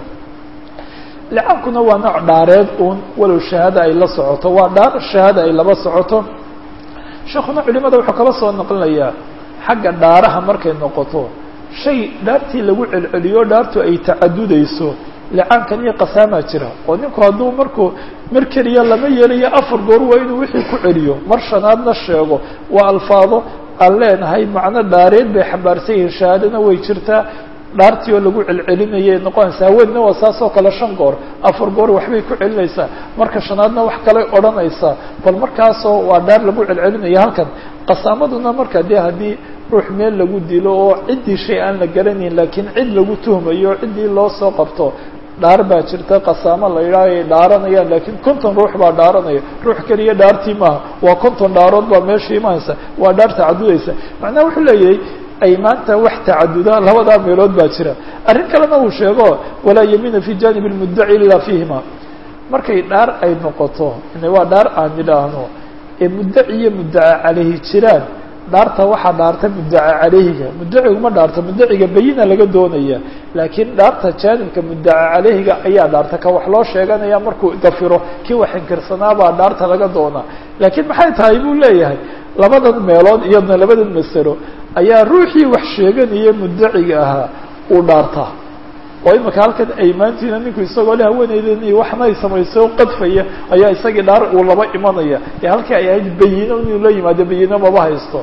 A: licaankuna waa nooc dhaareed uun walow shahaada ay la socoto waa dhaar shahaada ay laba socoto sheekuna culimada wuxuu kaba soo naqlinayaa xagga dhaaraha markay noqoto shay dhaartii lagu celceliyo dhaartu ay tacadudayso licaankan iyo qasaamaa jira oo ninku hadduu markuu mar keliya lama yeelayo afar goor waa inuu wixii ku celiyo mar shanaadna sheego waa alfaado aan leenahay macno dhaareed bay xambaarsan yihiin shahaadana way jirtaa dhaartii oo lagu celcelinayay noqonaysaa haweenna waa saas oo kale shan goor afar goor waxbay ku celinaysaa marka shanaadna wax kaley odhanaysaa bal markaasoo waa dhaar lagu celcelinaya halkan qasaamaduna marka dee haddii ruux meel lagu dilo oo ciddii shay aan la garanayn laakiin cid lagu tuhmayo o ciddii loo soo qabto dhaar baa jirta qasaamo la yidhaaho ay dhaaranayaan laakiin konton ruux baa dhaaranaya ruux keliya dhaartii maaha waa konton dhaarood baa meesha imanaysa waa dhaar tacadudaysa macnaha wuxuu leeyahay ay maanta wax tacaduda labadaa meelood baa jira arrin kalena uu sheego walaa yamiina fi janib lmuddaci ila fiihima markay dhaar ay noqoto waa dhaar aan idhaahno ee muddaci iyo muddaca caleyhi jiraan dhaarta waxaa dhaarta muddaca caleyhiga muddaciguma dhaarta muddaciga bayina laga doonaya laakiin dhaarta jaanibka muddaca caleyhiga ayaa dhaarta ka wax loo sheeganaya markuu dafiro kii wax inkirsanaabaa dhaarta laga doonaa laakiin maxay tahay buu leeyahay labadan meelood iyadna labadan masalo ayaa ruuxii wax sheeganaya muddaciga ahaa uu dhaartaa oo imika halkan aymaantiina ninku isagoo le haweeneydan waxna ay samaysay oo qadfaya ayaa isagii dhaar uu laba imanaya ee halkii ay ahayd bayino inuu la yimaado bayino maba haysto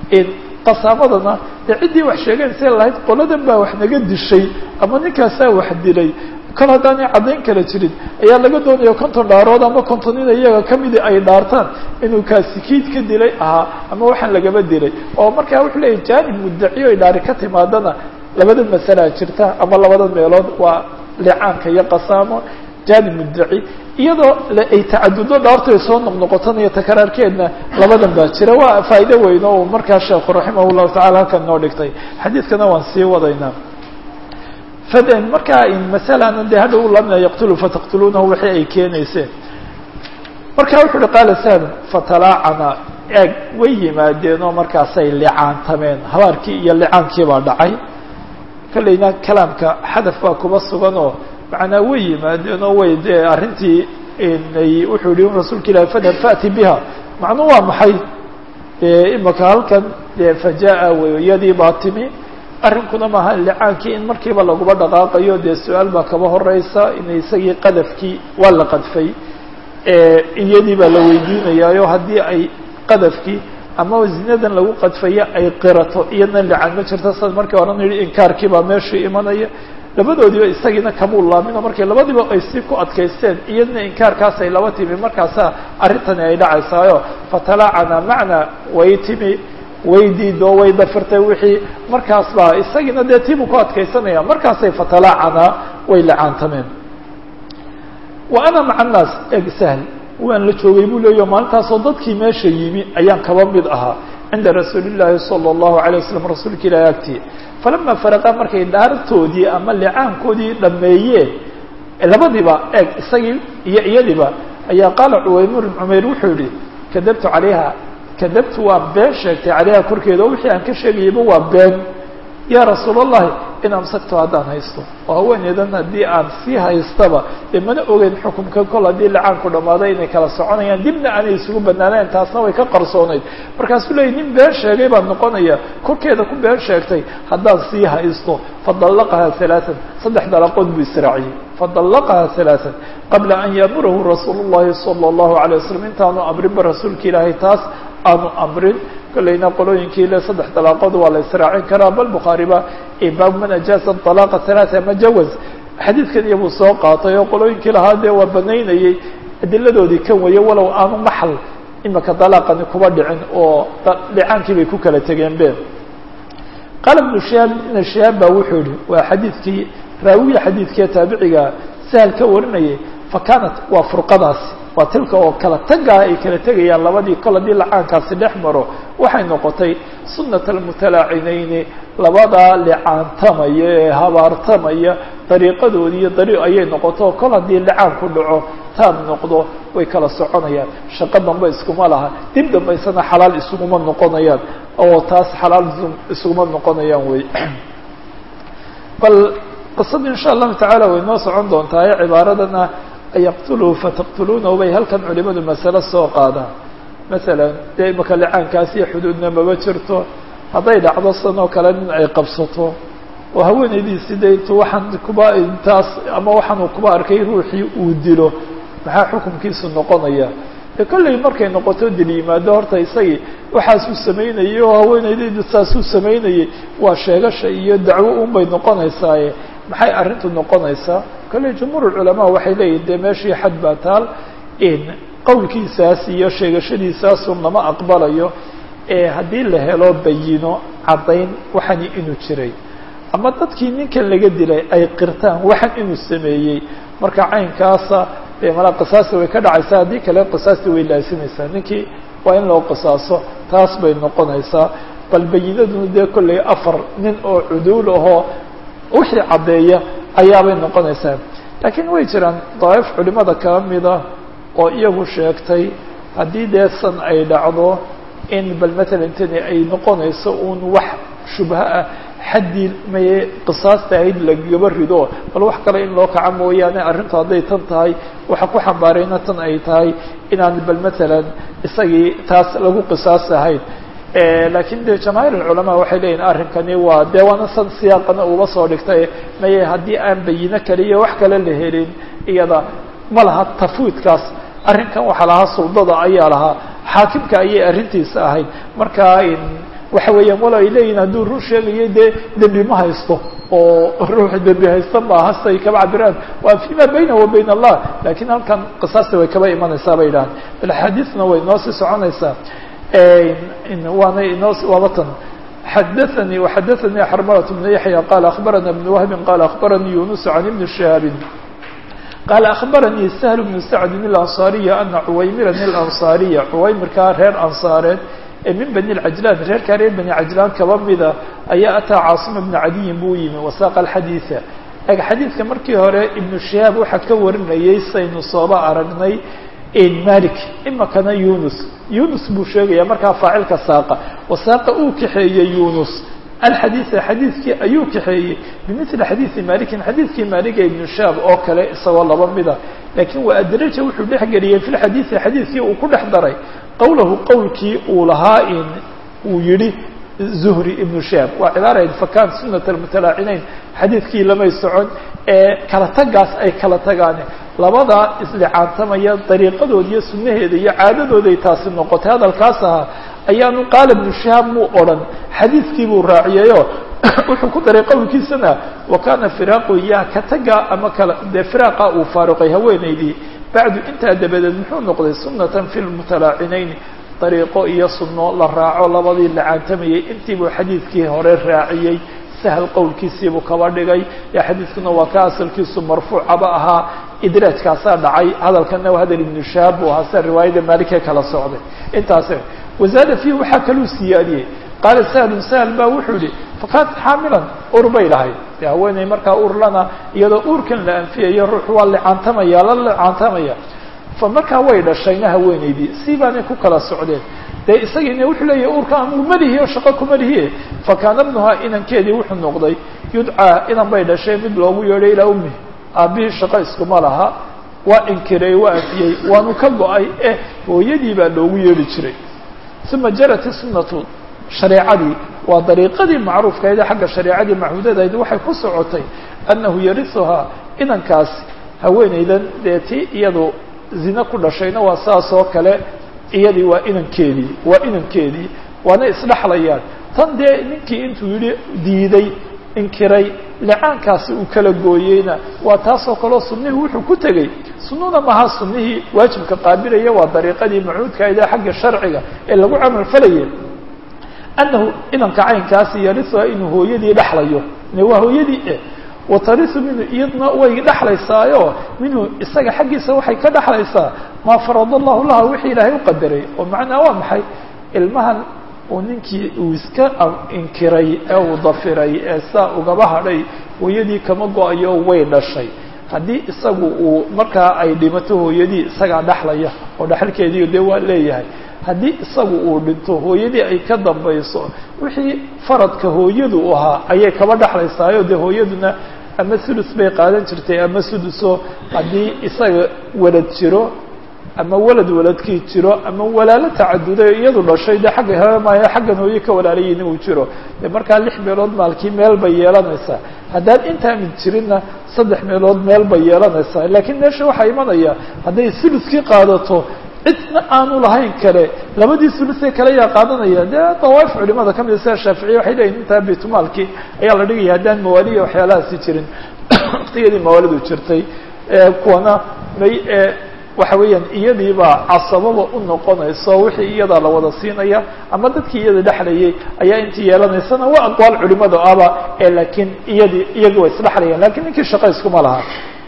A: qasaamadana dee ciddii wax sheeganaysa lahayd qoladan baa wax naga dishay ama ninkaasaa wax dilay kol haddaanay caddayn kala jirin ayaa laga doonaya konton dhaarood ama konton in iyaga kamidi ay dhaartaan inuu kaasi kiid ka dilay ahaa ama waxaan lagaba dilay oo markaa wuxuu leeyahy jaanib muddaciyo ay dhaari ka timaadana labadan masalaa jirta ama labadan meelood waa licaanka iyo qasaamo jaanib muddaci iyadoo ay tacadudo dhaartay soo noqnoqotan iyo takaraarkeedna labadan baa jira waa faa'ido weyn oo markaa sheekhu raximah llahu tacala halkan noo dhigtay xadiidkana waan sii wadaynaa faden markaa masalana dee hadha u lamina yaqtulu fataqtuluunahu wixii ay keenayseen marka wuxu uhi qaala sahl fatalaacana eeg way yimaadeen oo markaasay licaantameen habaarkii iyo licaankii baa dhacay kolleyna kalaamka xadaf baa kuba sugan oo macnaa way yimaadeen oo way dee arrintii wuxuu yihi rasuulka ilahi fadhab faati biha macnuu waa maxay imaka halkan dee fajaa weyadii baa timi arrinkuna maaha licaankii in markiiba laguba dhaqaaqayo dee su-aal baa kaba horeysa in isagii qadafkii waa la qadfay iyadii baa la weydiinayaayo haddii ay qadafkii ama zinadan lagu qadfayo ay qirato iyadna licaan ma jirto sad markii horan yihi inkaarkii baa meeshii imanaya labadoodiiba isagiina kamuu laamino markii labadiiba ay si ku adkaysteen iyadna inkaarkaas ay laba timi markaasaa arrintani ay dhacaysaayo fatalaacana macna way timi way diido way dafirtay wixii markaas baa isagiina dee tiibuu ku adkaysanaya markaasay fatalaacana way licaantameen wa ana maca annaas eg sahl waan la joogay buu leeyaho maalintaasoo dadkii meesha yimi ayaan kaba mid ahaa cinda rasuuli llaahi sala allahu alay wasalam rasuulka ilahi agtii falama faraqa markay dhaartoodii ama licaankoodii dhameeyeen labadiiba eeg isagii iyo iyadiiba ayaa qaala cuwaymir cumayr wuxuu yihi kadabtu calayha kadabtu waa been sheegtay calayha korkeeda oo wixii aan ka sheegayayba waa been yaa rasuul allahi in amsakto haddaan haysto oo haweeneydan haddii aan sii haystaba dee mana ogeyn xukumka kol haddii licaanku dhammaaday inay kala soconayaan dibna aanay isugu banaanayn taasna way ka qarsoonayd markaasuu leeyay nin been sheegay baan noqonaya korkeeda ku been sheegtay haddaan sii haysto fadallaqaha halaatan saddex dalaqood buu israaciyey fadallaqaha halaatan qabla an yaamurahu rasuulu llahi sala allahu alay wasalam intaanu amrinba rasuulka ilaahay taas aanu amrin kolleyna qolooyinkii le saddex dalaaqood waa la israacin karaa bal bukhaariba baab man ajaaza dalaaqa halaata ama jawaz xadiidkan iyabuu soo qaatay oo qolooyinkii lahaa dee waa banaynayey adiladoodii kan weeye walow aanu maxal imika dalaaqani kuba dhicin oo dhicaankii bay ku kala tegeen be qaala ibnu shihaab ibna shihaab baa wuxuu yihi waa xadiidkii raawiya xadiidkii taabiciga sahal ka warinayay fa kaanat waa furqadaasi waa tilka oo kala tagaa ay kala tegayaan labadii kol haddii lacaankaasi dhex maro waxay noqotay sunat almutalaacinayni labadaa licaantamaya ee habaartamaya dariiqadoodii iyo dariiq ayay noqoto kol haddii licaanku dhaco taab noqdo way kala soconayaan shaqo dambe iskuma laha dib dambaysana xalaal isuguma noqonayaan oo taas xalaal isuguma noqonayaan wey bal qisada insha allahu tacaala way noo socon doontaa ee cibaaradana yaqtuluhu fataqtuluunahu bay halkan culimadu masale soo qaadaan masalan dee imaka licaankaas iyo xuduudna maba jirto hadday dhacdo sanoo kale nin ay qabsato oo haweenaydiisi de intuu waxaan kuba intaas ama waxaanuu kuba arkay ruuxii uu dilo maxaa xukumkiisu noqonaya de kolley markay noqoto dil yimaado horta isagii waxaasuu samaynayay oo haweenaydaydu saasuu samaynayay waa sheegasha iyo dacwo un bay noqonaysaaye maxay arrintu noqonaysaa kolley jumhuur culamaa waxay leeyihin dee meeshii xad baa taal in qowlkiisaas iyo sheegashadiisaasun lama aqbalayo ee haddii la helo bayino caddayn waxani inuu jiray ama dadkii ninkan laga dilay ay qirtaan waxan inuu sameeyey marka caynkaasa dee malaa qisaasta way ka dhacaysaa haddii kale qisaasti way laasimaysaa ninkii waa in loo qisaaso taas bay noqonaysaa bal bayinaduna dee kolley afar nin oo cuduul ahoo wixii caddeeya ayaabay noqonaysaa laakiin way jiraan daa'if culimada kala mida oo iyagu sheegtay haddii dee san ay dhacdo in bal matalan tani ay noqonayso uun wax shubha ah xaddii maye qisaasta ahayd lagaba rido bal wax kale in loo kaco mooyaane arrintu hadday tan tahay waxa ku xambaarayna tan ay tahay inaan bal matalan isagii taas lagu qisaas ahayn laakiin de jamaahiir alculamaa waxay leeyihin arrinkani waa dee waana san siyaaqana uba soo dhigtay maye haddii aan bayino kale iyo wax kale la helin iyada ma laha tafwiidkaas arrinkan waxaa lahaa suldada ayaa lahaa xaakimka ayay arrintiisa ahayd marka waxa weeyaan walo ay leeyihin hadduu run sheegayo dee dembi ma haysto oo ruux dembi haysta maaha siay kaba cabiraan waa fima baynahu wa bayn allah lakiin halkan qisaasta way kaba imanaysaa bay idhahan bal axaadiisna way noo sii soconaysaa waana inoo waabatan xadaثnي وxadaثnي xrmلة بن yaحyى qال أخbarana بن وهب qال أخbarnي يuنس عن بن شهاaب qaala akhbaranii sahl bnu sacdin اlanصaariya ana cuwaymiran اlanصaariya cuwaymirkaa reer ansaareed ee min bani lcajlaan reerkaa reer bani cajlaan kaba mida ayaa ataa caasima bna cadiyin buu yimi wasaaqa alxadiida eg xadiidka markii hore ibnu shihaab waxaa ka warinayay saynu sooba aragnay malik imakana yunus yunus buu sheegaya markaa faacilka saaqa wasaaqa uu kaxeeyey yunus alxadiida xadiidkii ayuu kaxeeyey bimili xadiidi malikin xadiidkii maliga ibnu shihaab oo kale isagoo laba mida laakiin waa adraja wuxuu dhex geliyey fi lxadiidi xadiidkii uu ku dhex daray qowlahu qowlkii uu lahaa in uu yihi zuhri ibnu shihaab waa cibaarayd fakan sunat almutalaacinayn xadiidkii lamay socon ee kala tagaas ay kala tagaan labadaa islicaantamaya dariiqadood iyo sunnaheeda iyo caadadooday taasi noqotay hadalkaas ahaa ayaanu qaala ibnu shihaab muu odhan xadiidkii buu raaciyayo wuxuu ku daray qowlkiisana wa kana firaaqu yaa ka taga ama kala dee firaaqa uu faaruqay haweenaydii bacdu intaa dabadeed muxuu noqday sunatan fi lmutalaacinayn dariiqo iyo sunno la raaco labadii lacaantamayay intiibuu xadiidkii hore raaciyey sahal qowlkiisiibuu kaba dhigay ee xadiidkuna waa ka asalkiisu marfuucaba ahaa idraajkaasaa dhacay hadalkana waa hadal ibnu shahaab buu ahaa sida riwaayada maalikee kala socday intaas wazaada fiihi waxaa kaluu siyaadiyey qaala sahlun sahl baa wuxuu yihi fakaanat xaamilan ur bay lahayd de haweeney markaa urlana iyadoo uurkan la anfiyayo ruux waa licaantamaya la licaantamaya fa markaa way dhashayna haweeneydii si baanay ku kala socdeen dee isagiina wuxuu leeyahy urka amuu malihi o shaqo kumalihiye fakaana bnuhaa inankeedii wuxuu noqday yudcaa inan bay dhashay mid loogu yeedhay ilaa ummi aabbihii shaqo iskuma laha waa inkiray waa anfiyey waanu ka go-ay eh hooyadii baa loogu yeedhi jiray uma jarat sunatu shareecadii waa dariiqadii macruufkayd xagga shareecadii maxmuudadayd waxay ku socotay annahu yarisuhaa inankaasi haweenaydan dee ti iyadu zine ku dhashayna waa saas oo kale iyadii waa inankeedii waa inankeedii waana isdhexlayaan tan dee ninkii intuu yihi diiday inkiray licaankaasi uu kala gooyeyna waa taasoo kaleo sunnihii wuxuu ku tegey sunnuna maha sunnihii waajibka qaabilaya waa dariiqadii macuudkaida xagga sharciga ee lagu camal falayay annahu inanka caynkaasi yarisuha inuu hooyadii dhexlayo waa hooyadii eh watarisu minhu iyadna way dhexlaysaayo minhu isaga xaggiisa waxay ka dhexlaysaa maa farada allahu laha wixii ilaahay u qadaray oo macnaa waa maxay ilmahan uu ninkii uu iska inkiray ee uu dafiray ee saa ugaba hadhay hooyadii kama go-ayo way dhashay haddii isagu uu markaa ay dhimato hooyadii isagaa dhexlaya oo dhexalkeedii dee waa leeyahay haddii isagu uu dhinto hooyadii ay ka dambayso wixii faradka hooyadu ahaa ayay kaba dhexlaysaayo dee hooyaduna ama sulus bay qaadan jirtay ama suduso haddii isaga walad jiro ama walad waladkii jiro ama walaalo tacaduday iyadu dhashay dee xagga heemaayo xaggan hooye ka walaalayiin uu jiro dee markaa lix meelood maalkii meel bay yeelanaysaa haddaan intaa mid jirinna saddex meelood meel bay yeelanaysaa laakiin meesha waxaa imanaya hadday suluskii qaadato cidna aanu lahayn kale labadii sulusee kale ayaa qaadanaya dee dawaaif culimada ka mida sida shaaficiya waxay leeyihin intaa baytmaalkii ayaa la dhigaya haddaan mawaaliya waxyaalahaasi jirin waktiyadii mawaalidu jirtay kuwana may waxa weeyaan iyadiibaa casababa u noqonayso wixii iyadaa la wada siinaya ama dadkii iyada dhexlayay ayaa intii yeelanaysana waa aqwaal culimada aba ee laakiin iyadii iyagii way isdhexlayaan lakin ninkii shaqa iskuma laha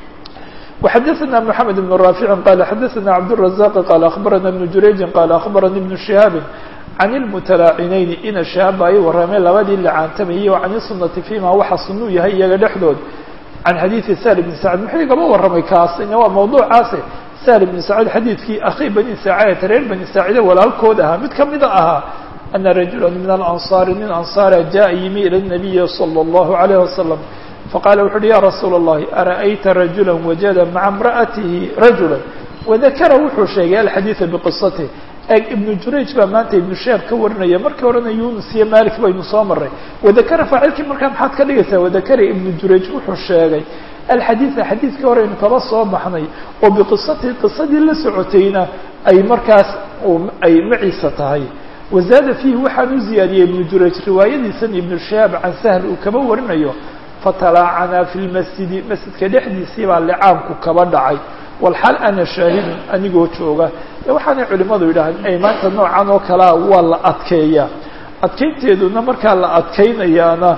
A: وxadثna محamed بن رافع qال xadثna cبدالرزاq qال أخbarana بن jurayجi qال أخbarani بن شهاaب عن المتلاacinayni ina شhahaab ay warameen labadii lacaantamayay o can الsuنati فيma waxa sunuu yahay iyaga dhexdood can xadيiثi sهل بن سعد muxuu igaba waramay kaas ina waa mawduucaase sهل بن سعيد xadiidkii akhi bني sاacdة reer bني sاacide walaalkood ahaa mid kamida ahaa أna رaجuلا min الأنصاar nin أنصاara jaءa yimi ilى النaبiي صلى الله عليه وسلم faqala wuxu uhi ya rasuula الlahi ara'ayta rajula wajada maca imra'atihi rajula wadakara wuxuu sheegay alxadiida biqisatih eg ibnu jurayj baa maanta ibnu shaab ka warinaya markii horena yunus iyo malik baynu soo maray wadakara faacilkii markaa maxaad ka dhigaysaa wadakara ibnu jurayj wuxuu sheegay alxadiida xadiidkii horeynu kaba soo baxnay oo biqisatihi qisadii la socotayna ay markaas ay maciisa tahay wazaada fiihi waxaan u ziyaadiyey ibnu jurayj riwaayadiisan ibnu shahaab can sahl uu kaba warinayo fatalaacanaa fi lmasjidi masjidka dhexdiisii baa licaamku kaba dhacay walxaal ana shaahidun anigoo jooga e waxaanay culimadu yidhahdeen ay maanta noocan oo kalea waa la adkeeyaa adkeynteeduna markaa la adkeynayaana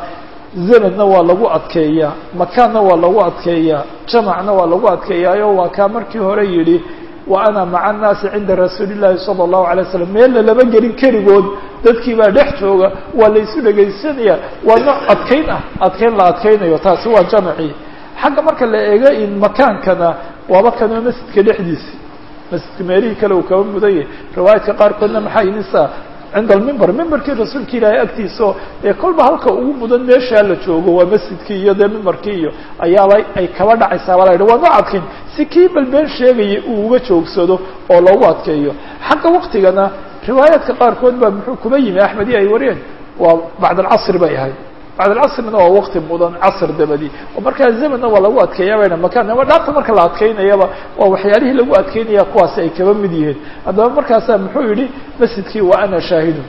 A: zamanna waa lagu adkeeyaa makaanna waa lagu adkeeyaa jamacna waa lagu adkeeyaayo waa kaa markii hore yidhi wa ana maca annaasi cinda rasuuli llaahi sala allahu alay slam meella lama gelin keligood dadkii baa dhex jooga waa laysu dhegaysanaya waa nooc adkayn ah adkayn la adkaynayo taasi waa jamacii xagga marka la eego in makaankana waaba kanoo masjidka dhexdiisi masjidka meelihii kale uu kaba mudan yahay riwaayadka qaarkoodna maxaa inisa cinda almimber mimberkii rasuulka ilaahay agtiisao dee kolba halka ugu mudan meeshaa la joogo waa masjidkii iyo dee mimbarkii iyo ayaaba ay kaba dhacaysaa baa la yidhi waa noo adkayn si kii balbeen sheegaya uu uga joogsado oo loogu adkeeyo xagga waktigana riwaayaadka qaarkood baa muxuu kuba yimi axmedi ay wariyeen waa bacd alcasri bay ahayd bacd alcasrina waa wakti mudan casr dabadi oo markaa zamanna waa lagu adkeeya bayna makaan ama dhaarta marka la adkeynayaba waa waxyaalihii lagu adkeynaya kuwaasi ay kaba mid yihiin haddaba markaasaa muxuu yihi masjidkii wa ana shaahidun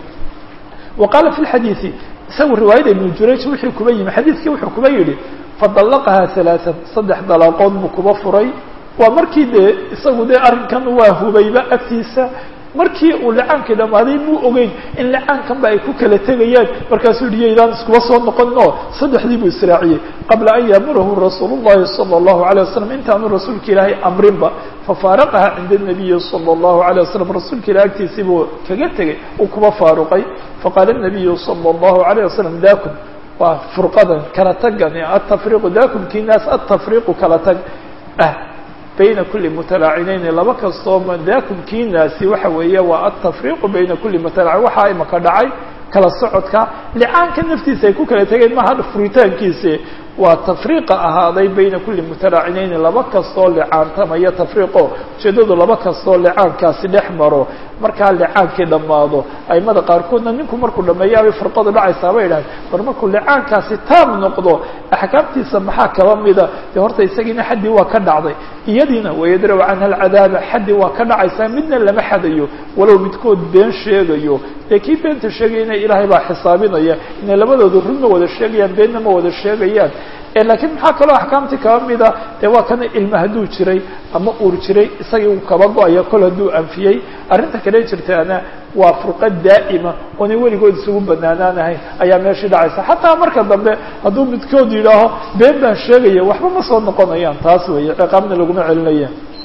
A: wa qaala fi lxadiidi isagu riwaayada ibnu jurayj wixii kuba yimi xadiidkii wuxuu kuba yidhi fadallaqahaa halaaan saddex dalaaqood buu kuba furay waa markii dee isagu dee arrinkan waa hubayba agtiisa markii uu lacaankii dhammaaday muu ogeyn in lacaankanba ay ku kala tegayaan markaasuu yihi yaydaan iskuba soo noqonin oo saddexdii buu israaciyey qabla an yaamurahu rasuul llahi sala allahu alay wasalam intaanu rasuulka ilaahay amrinba fafaaraqaha cinda nabiyi sala allahu alay wasalam rasuulka ilahi agtiisii buu kaga tegay uu kuba faaruqay faqaala nabiyu sala allahu alayh wasalam dakum waa furqadan kala tagan atafriqu dakum kii naas atafriqu kala tag ah bayna kuli mutalaacinayni laba kastoo dakum kii naasi waxa weeye waa atafriqu bayna kuli mutalacin waxaa imaka dhacay kala socodka licaanka naftiisa ay ku kala tegeen maha furitaankiisi waa tafriiqa ahaaday bayna kuli mutalaacinayni laba kastoo licaantamaya tafriiqo ujeedadu laba kastoo licaankaasi dhex maro markaa licaankii dhammaado aimada qaarkoodna ninku markuu dhameeyaabay furqadu dhacaysaa bay idhahay bar markuu licaankaasi taam noqdo axkaamtiisa maxaa kaba mida dee horta isagiina xaddii waa ka dhacday iyadiina wayadraw canha alcadaaba xaddii waa ka dhacaysaa midna lama xadayo walow midkood been sheegayo dee kii beenta sheegayana ilaahay baa xisaabinaya inay labadooda run ma wada sheegayaan beenna ma wada sheegayaan laakiin maxaa kaloo axkaamtii kaba mida dee waa kana ilma hadduu jiray ama uur jiray isagii uu kaba go-aya kol hadduu anfiyey arrinta kale jirtaana waa furqa daa'ima oonay weligood isugu banaanaanahayn ayaa meeshii dhacaysa xataa marka dambe hadduu midkood yidhaaho been baan sheegaya waxba ma soo noqonayaan taas weeye ciqaabna laguma celinaya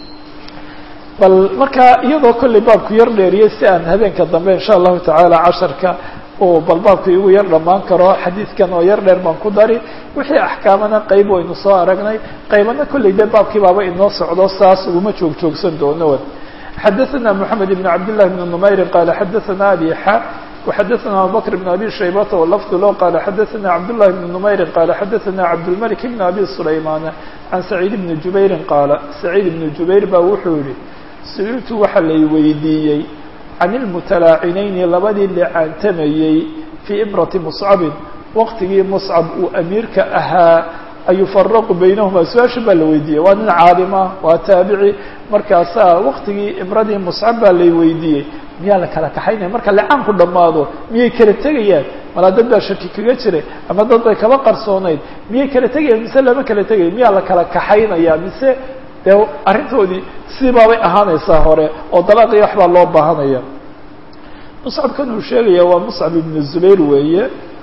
A: bal markaa iyadoo kollay baabku yar dheeriyey si aan habeenka dambe insha allahu tacaala casharka oo bal baabku igu yar dhammaan karo xadiidkan oo yar dheer baan ku dari wixii axkaamana qayb waynu soo aragnay qaybana kollay dee baabkii baaba inoo socdo saas uguma joog joogsan doono xadaثna mحamed بn cabd لlah بn نmayri qala xadaثna abi xa وxadaثna abubakr بn abi shaybata wlafd lo qala xadaثna cabdالlahi بn نmayri qala xadaثna cabdالmلك بn abi سulayman can سacيid بn jubayri qaala سacيid بn jubayr ba wuxuu yihi su-iltu waxa lay weydiiyey can اlmutalaacinayni labadii licaantamayey fii imrati muscabin waqtigii muscab uu amiirka ahaa ayufaraqu baynahuma su-aasha baa la weydiiyey waa nin caalima waa taabici markaasaa waqtigii imradii muscab baa lay weydiiyey miyaa la kala kaxaynaya marka licaanku dhammaado miyay kala tegayaan malaa dad baa shaki kaga jiray ama dad bay kaba qarsoonayd miyay kala tegayaan mise lama kala tegaya miyaa la kala kaxaynaya mise dee arrintoodii sidii baabay ahaanaysaa hore oo dalaaqii waxbaa loo baahanaya muscabkan uu sheegaya waa muscab ibnu zubayr weeye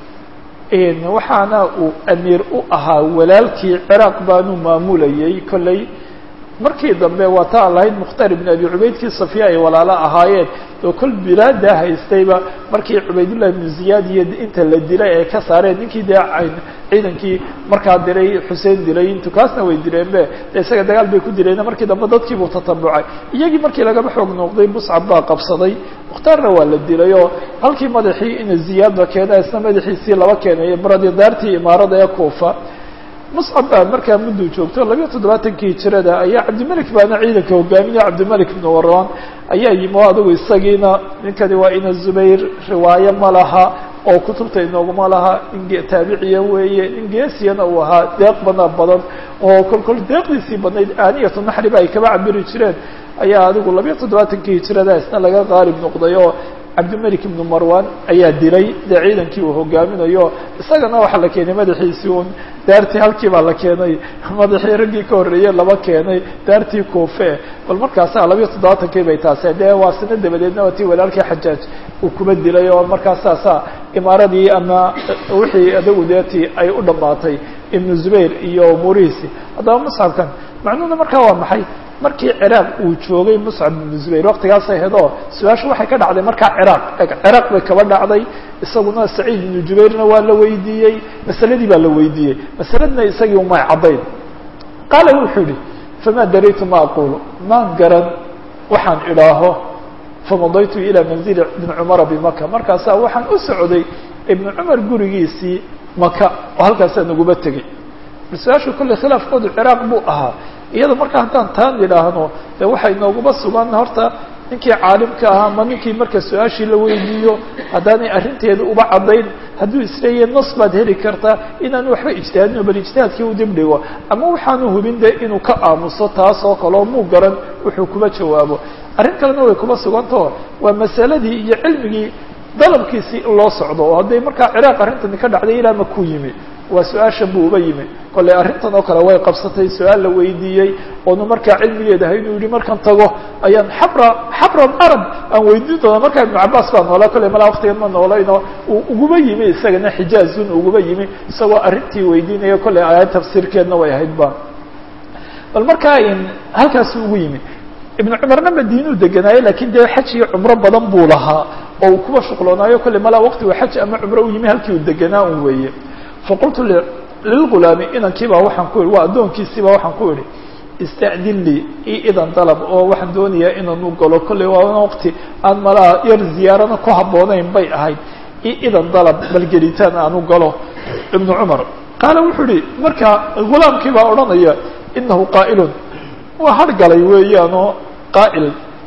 A: waxaana uu amiir u ahaa walaalkii ciraaq baanu maamulayay kolley markii dambe waa ta aan lahayd mukhtaar ibn abi cubaydkii safiya ay walaalo ahaayeen oo kol bilaadaa haystayba markii cubaydullahi ibnu ziyaad iyo inta la dilay ay ka saareen ninkii dee ciidankii markaa diray xuseen dilay intu kaasna way dileenbe de isaga dagaal bay ku dileen markii dambe dadkiibuu tatabucay iyagii markii lagaba xoog noqday muscab baa qabsaday mukhtaarna waa la dilay oo halkii madaxii ina ziyaadba keena isna madaxiisii laba keenay imradii daartii imaarada ee kuufa muscab baa markaa mudduu joogto labiyo toddobaatankii hijirada ayaa cabdimalik baana ciidanka hogaaminaya cabdimalik ibn waraan ayaa yimi o adigu isagiina ninkani waa ina zubayr riwaaye ma laha oo kutubta inooguma laha nin taabiciya weeye nin geesiyana uu ahaa deeq bana badan oo kol kol deeqdiisii badnayd aaniyatu naxriba ay kaba cabiri jireen ayaa adigu labiyo toddobaatankii hijirada isna laga qaalib noqday oo cabdimalik ibnu marwan ayaa dilay dee ciidankii uu hogaaminayo isagana waxaa la keenay madaxiisii un daartii halkii baa la keenay madaxii raggii ka horreeyey laba keenay daartii kuufe bal markaasa labiyo toddobaatankii bay taase dee waa sano dabadeedna waa tii walaalkii xajaaj uu kuba dilay oo markaas saasaa imaaradii ama wixii adagu deetii ay u dhammaatay ibnu zubayr iyo umuurihiisi haddaba musxafkan macnuhuna markaa waa maxay markii ciraaq uu joogay muscab ibnu zubayr waktigaasay hedoo su-aashu waxay ka dhacday markaa ciraaq ciraaq bay kaba dhacday isaguna saciid ibnu jubayrna waa la weydiiyey masaladii baa la weydiiyey masaladna isagii umay caddayn qaala wuxuu yihi famaa daraytu ma aqulu maan garan waxaan idhaaho famadaytu ilaa manzili ibni cumara bimaka markaasaa waxaan u socday ibnu cumar gurigiisii maka oo halkaasaa naguba tegey su-aashu kolley khilaafkoodu ciraaq buu ahaa iyada marka haddaan taan idhaahno de waxay nooguba sugan horta ninkii caalimka ahaa ama ninkii marka su-aashii la weydiiyo haddaanay arrinteeda uba caddayn hadduu isleeyahy nas baad heli kartaa inaanu waxba ijtihaadino bal ijtihaadkii u dib dhigo ama waxaanu hubin de inuu ka aamuso taas oo kaleo muu garan wuxuu kuba jawaabo arrin kalena way kuba sugantao waa masaladii iyo cilmigii dalabkiisii in loo socdo oo hadday markaa ciraaq arrintani ka dhacday ilaa ma ku yimi waa su-aashan buu uba yimi kolley arrintan oo kale way qabsatay su-aal la weydiiyey oonu markaa cilmigeeda ahay inuu yihi markaan tago ayaan xabra xabra arab aan weydiin doona markaa ibnu cabaas baa noolaa kolley malaa waktigan ma noolayno uu uguba yimi isagana xijaazun uguba yimi isagoo arrintii weydiinaya kolley aayad tafsiirkeedna way ahayd ba bal markaa halkaasu ugu yimi ibnu cumarna madiinuu deganaaye lakin dee xaj iyo cumro badan buu lahaa oo uu kuba shuqloonaayo kolley malaa waqtigu xaj ama cumro u yimi halkii uu deganaa un weeye faqultu lilgulaami inankiibaa waxaan ku ihi waa addoonkiisiibaa waxaan ku idhi ista'din lii i idan dalab oo waxaan doonayaa inaan u galo kolley waa waqti aan malaa yar ziyaarana ku habboonayn bay ahayd i idan dalab bal gelitaan aan u galo ibnu cumar qaala wuxuu ihi marka gulaamkii baa odhanaya inahu qaa'ilun waa hargalay weeyaanoo qaa'il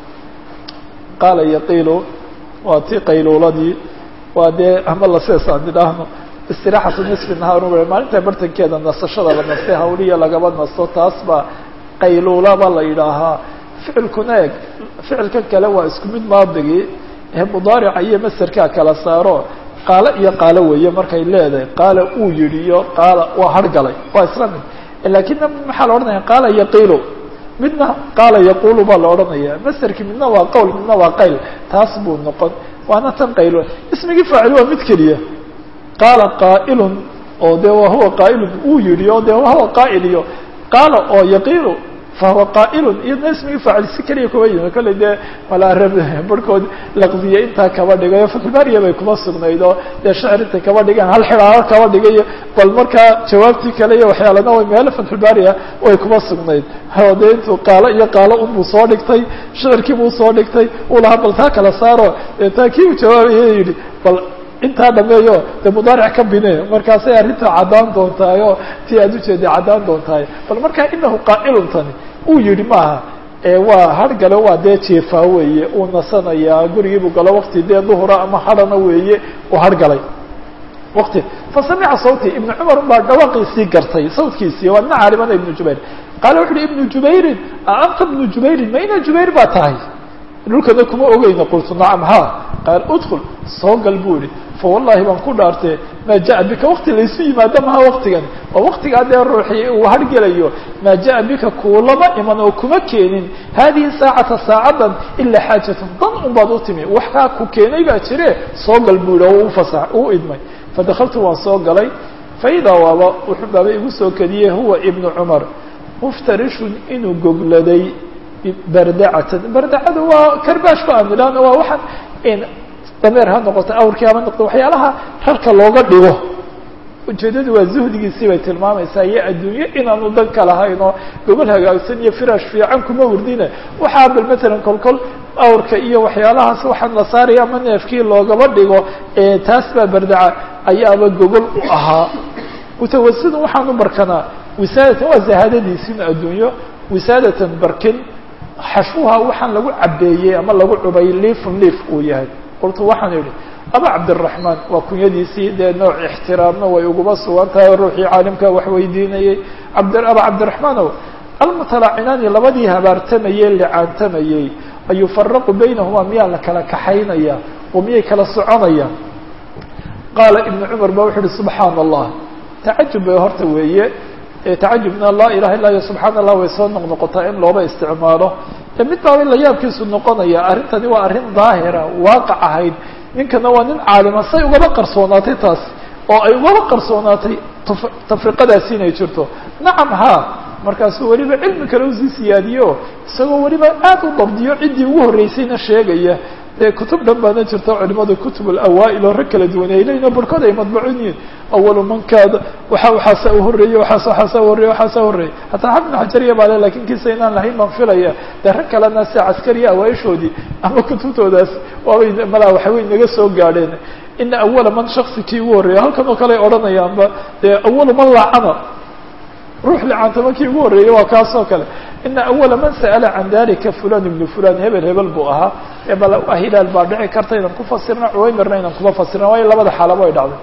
A: qaala yaqiilu waa tii qayluuladii waa dee ama laseesaan idhaahno istiraaxatu nisfi nahaar maalinta bartankeeda nasashada la nastay hawliya lagaba nasto taas baa qayluulaba la yidhaahaa ficilkuna eg ficilkan kale waa isku mid maadigii ee mudaarica iyo masarkaa kala saaro qaalo iyo qaalo weeye markay leedahay qaala uu yidhi iyo qaala waa hargalay waa isla mid lakinna maxaa la odhanaya qaala yaqiilu midna qaala yaqulu baa la odhanaya masarki midna waa qowl midna waa qayl taas buu noqon waana tan qaylo ismigii faacil waa mid keliya qaala qaa'ilun oo de wahuwa qaa'ilun uu yidhi oo de wahuwa qaa'il iyo qaala oo yaqiilu fahuwa qaa'ilun iyadna ismigii faacil si keliya kuba yimi kolley dee malaa reer barhkood laqdiye intaa kaba dhigayo fatxulbaariya bay kuma sugnayd oo dee shacir intay kaba dhigaan hal xidhaaro kaba dhigayo bal markaa jawaabtii kale iyo waxyaalana way meelo fatxulbaariya way kuma sugnayd o dee intuu qaalo iyo qaalo unbuu soo dhigtay shicirkiibuu soo dhigtay uu lahaa bal taa kala saaro dee taa kii uu jawaabaya yidhi bal intaa dhameeyo de mudaaric ka bine markaasay arrinta caddaan doontahay oo tii aad ujeeda caddaan doontahay bal markaa inahu qaa'ilun tani uu yidhi maaha waa hargale waa dee jeefaa weeye uu nasanayaa gurigiibuu galo wakti dee duhura ama hadhana weeye uu hargalay wati fasamica sawti ibnu cumar baa dhawaqiisii gartay sawtkiisii waa ina caalimana ibnu jubayr qaala wuxu uhi ibnu jubayrin a anta ibnu jubayrin ma ina jubayr baa tahay dhulkana kuma ogeyna qultu nacam ha qaal udkul soo gal buu ihi fawallahi baan ku dhaartee maa jaءa bika wakti laysu yimaado maha waktigan oo waktigaa dee ruuxii uu hargelayo maa jaءa bika kuulama iman oo kuma keenin hadihi saacata saacadan ilaa xaajatan dan un baad u timi wax kaa ku keenay baa jire soo gal buu ihi oo ufasax uu idmay fadakaltu waan soo galay faidaa waaba wuxuu baaba igu soo kediyey huwa ibnu cumar muftarishun inuu gogladay bardacatan bardacadu waa karbaashku aan idhaahno waa waxaan dameer ha noqoto awrkii hama noqoto waxyaalaha rarka looga dhigo ujeedadu waa zuhdigiisii bay tilmaamaysaa iyo adduunyo inaanu dan ka lahayn oo gobol hagaagsan iyo firaash fiican kuma wurdina waxaa bal matalan kolkol awrka iyo waxyaalahaas waxaan la saaraya ama neefkii loogaba dhigo taas baa bardaca ayaaba gogol u ahaa mutawasidun waxaan u barkanaa wisaadatan waa zahaadadiisin adduunyo wisaadatan barkin xashwuha waxaan lagu cabeeyey ama lagu cubay liifun liif uu yahay qultu waxaan idhi aba cabdiraxmaan waa kunyadiisii dee nooc ixtiraamna way uguba sugan tahay ruuxii caalimka wax weydiinayey abd aba cabdiraxmaanow almutalacinaani labadii habaartamayey licaantamayey ayufaraqu baynahuma miyaa la kala kaxaynaya oo miyay kala soconayaan qaala ibnu cumar ba wuxu uhi subxaana allah tacajub bay horta weeye tacajubna laa ilaha illa iyo subxaana allah way soo noqnoqotaa in looba isticmaalo mid baaba la yaabkiisu noqonaya arrintani waa arrin daahira waaqac ahayd ninkana waa nin caalima say ugaba qarsoonaatay taasi oo ay ugaba qarsoonaatay tafriqadaasi inay jirto nacam haa markaasuu weliba cilmi kale usii siyaadiyo isagoo weliba aad u dabdiyo ciddii ugu horreysayna sheegaya dee kutub dhan baana jirta culimada kutub alawaa'il oo rag kala duwan ay leyihin barhkood ay madbucin yihiin awalu mankaada waxa waxaasa u horreeyey waxaas waxaasa horreeye waxaasa horreeyey hataa xafid xajariya baa le lakin kiisa inaan lahayn baan filaya dee rag kalena si caskariya awaaishoodii ama kutubtoodaas waabay malaa waxawey naga soo gaadheen ina awala man shaksi kii ugu horreeya halkan oo kale ay odhanayaanba dee awalu man laacana ruux licaantama kii ugu horreeyey waa kaas oo kale ina awala man sa'ala can dalika fulan ibnu fulan hebel hebel buu ahaa ebal hilaal baa dhici karta inaan ku fasirna cuwaymirna inaan kuma fasirna waayo labada xaalaba ay dhacday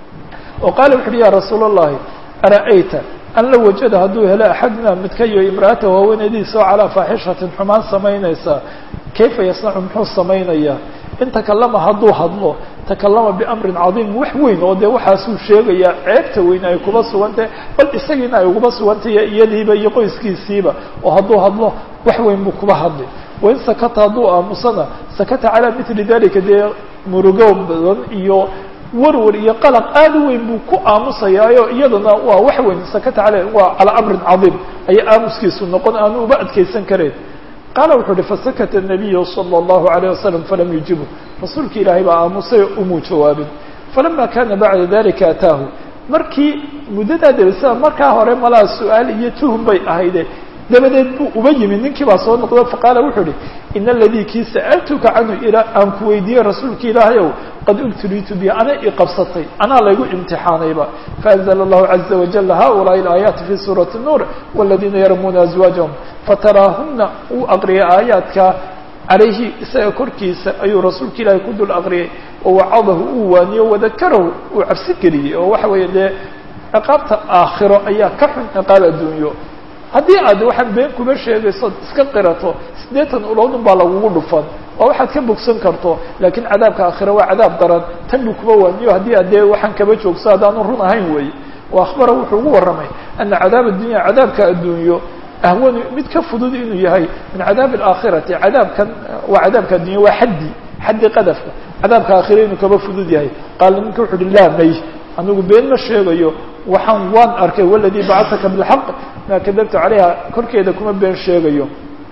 A: oo qaala wuxu uhi ya rasuul allahi ara'ayta an la wajada hadduu helo axaduna midkayo imra'ata haweenaydiisa oo calaa faaxishatin xumaan samaynaysa kayfa yasnacu muxuu samaynayaa in takalama hadduu hadlo takalama biamrin cadiim wax weyn oo dee waxaasuu sheegayaa ceebta weyn ay kuba sugantahay bal isagiina ay uguba sugantahay iyadiiba iyo qoyskiisiiba oo hadduu hadlo wax weyn buu kuba hadli wain sakata hadduu aamusana sakata calaa mitli dalika dee murugo badan iyo warwar iyo qalaq aad u weyn buu ku aamusayaayo iyadana waa wax weyn sakata ale waa calaa amrin cadiim ayaa aamuskiisu noqon aanu uba adkeysan karayn qaala wuxuu uhi fasakata الnabiyu salى الlahu عalيه wasalam falam yujibu rasuulki ilaahay baa aamusay umuu jawaabin falama kana bacda dalika ataahu markii muddadaa dabasa markaa hore malaa su-aal iyo tuhum bay ahayde dabadeed buu uba yimid ninkii baa soo noqdo faqaala wuxuu uhi in aladii kii sa'altuka canhu ilaa aan ku weydiiyey rasuulki ilaahay ow qad ubtuliitu bi ana i qabsatay anaa laygu imtixaanayba faanzla allahu caza wajal haulaai alaayaati fi suurati nuur waladiina yarmuuna azwaajahum fataraahuna uu aqriyay aayaadka calayhi isaga korkiisa ayuu rasuulka ilaahay ku dul aqriyay oo wacadahu uu waaniyo wadakarahu uu cabsi geliyey oo waxa weeye dee ciqaabta aakhiro ayaa ka xun ciqaab adduunyo haddii aad waxaan been kuma sheegayso iska qirato siddeetan uloodun baa lagugu dhufan oo waxaad ka bogsan karto laakiin cadaabka aakhira waa cadaab daran tan buu kuba waaniyo haddii aad dee waxaan kaba joogso haddaanu run ahayn weeye wa akhbara wuxuu ugu warramay ana cadaab addunya cadaabka adduunyo ahwanu mid ka fudud inuu yahay min cadaabi alaakhirati cadaabkan waa cadaabka addunya waa xaddi xaddi qadafka cadaabka aakhira inuu kaba fudud yahay qaala ninka wuxu uhi laa may anigu been ma sheegayo waxaan waan arkay waladii bacataka bilxaq maa kadabtu calayha korkeeda kuma been sheegayo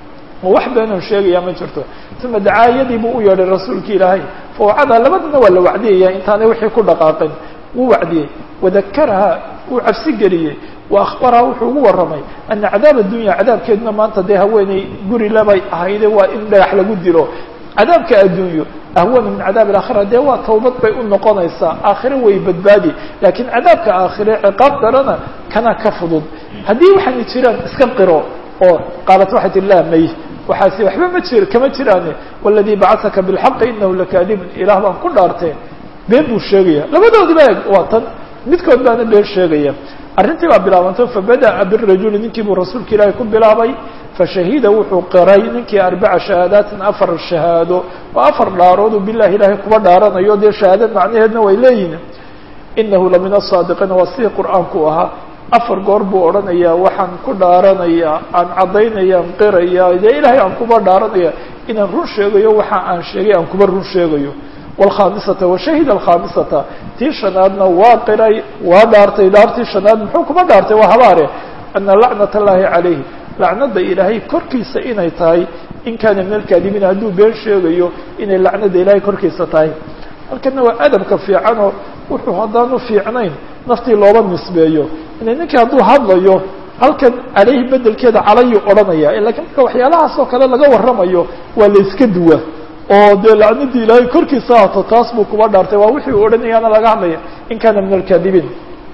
A: oo wax beenon sheegaya ma jirto uma dacaayadii buu u yeedhay rasuulki ilaahay fawacada labadana waa la wacdiyaya intaanay wixii ku dhaqaaqin wuu wacdiyey wadakaraha wuu cabsi geliyey wa akhbaraha wuxuu ugu warramay ana cadaab addunya cadaabkeeduna maanta dee haweeney guri labay ahayde waa in dhagax lagu dilo cadaabka addunyo ahwanu min cadaab alaakhira dee waa tawbad bay u noqonaysaa aakhire way badbaadi laakiin cadaabka aakhire ciqaab darana kana ka fudud haddii waxaana jiraan iska qiro oo qaalat waxay tihi laa may waxaasi waxba ma jir kama jiraane waladii bacataka bilxaqi inahu lakaadibun ilaah baan ku dhaartee been buu sheegaya labadoodiba eg waa tan midkood baana been sheegaya arrintii baa bilaabantay fabada'a birajuli ninkii buu rasuulka ilaahay ku bilaabay fashahida wuxuu qiray ninkii arbaca shahaadaatin afar shahaado oo afar dhaarood uu bilahi ilaahay kuba dhaaranayo dee shahaadad macnaheedna way leeyihin inahu la min asaadiqiina waa sidii qur-aanku ahaa afar goor buu odhanayaa waxaan ku dhaaranayaa aan caddaynaya aan qiraya dee ilaahay aan kuba dhaaranaya inaan run sheegayo waxa aan sheegay aan kuba run sheegayo wlkhamisata washahida alkhamisata tii shanaadna waa qiray waa dhaartay dhaartii shanaad muxuu kuba dhaartay waa habaare ana lacnat allahi calayhi lacnada ilaahay korkiisa inay tahay in kaana min alkaadibiin hadduu been sheegayo inay lacnada ilaahay korkiisa tahay halkana waa adabka fiicanoo wuxuu haddaanu fiicnayn naftii looba nisbeeyo ina ninkii hadduu hadlayo halkan calayhi bedelkeeda calayuu odhanaya lakiin marka waxyaalahaas oo kale laga warramayo waa la iska duwa oo dee lacnadii ilaahay korkiisa haato taas buu kuba dhaartay waa wixii u odhanayaana laga hadlaya in kaana min alkaadibiin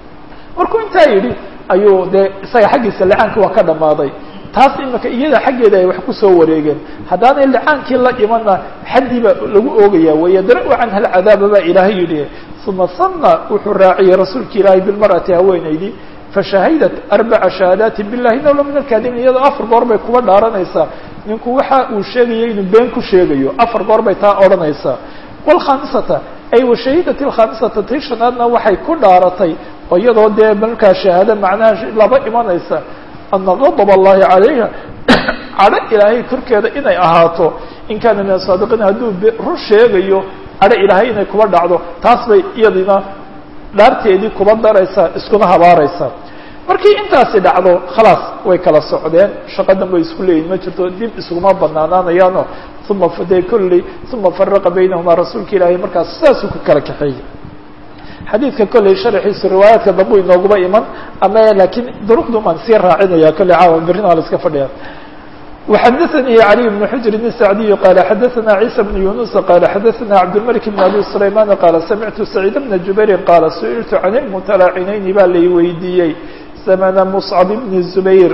A: markuu intaa yidhi ayuu dee isaga xaggiisa licaanki waa ka dhammaaday taas imika iyada xaggeeda ay wax kusoo wareegeen haddaanay licaankii la imana xaddii baa lagu oogaya weeye dara-u canha alcadaaba baa ilaahay yidhi uma sanna wuxuu raaciyey rasuulka ilaahay bilmar'ati haweenaydii fashahidat arbaca shahaadaati billahi inahu la min alkaadibiin iyadoo afar goor bay kuba dhaaranaysaa ninku waxa uu sheegaya inuu been ku sheegayo afar goor bay taa odhanaysaa wlkhamisata ay washahidat alkhamisata tii shanaadna waxay ku dhaaratay oo iyadoo dee markaa shahaado macnaha laba imanaysa ana gadab allahi calayha cadho ilaahay korkeeda inay ahaato in kaana min asaadiqiin hadduu run sheegayo cadho ilaahay inay kuba dhacdo taas bay iyadina dhaarteedii kuba daraysaa iskuna habaaraysaa markii intaasi dhacdo khalaas way kala socdeen shaqadan bay isku leeyihin ma jirto dib iskuma banaanaanayaano uma de kulli uma faraqa baynahumaa rasuulka ilaahay markaas sidaasuu ku kala kaxeeyey xadiidka kolley sharxiisu riwaayaadka dambu inooguba iman ama laakiin duruqdum aan sii raacinaya kolley caawa berrina waa la iska fadhiya وxadثnي علي بن حجر السعدي قال xdثna عيسى بن يونس قال xdثna عبدالملك بن أبي سليمان قال سمعت سعيد بن جبير قال سئلت عن المتلاعنين baa lay weydiiyey زمن مصعب بن الزبير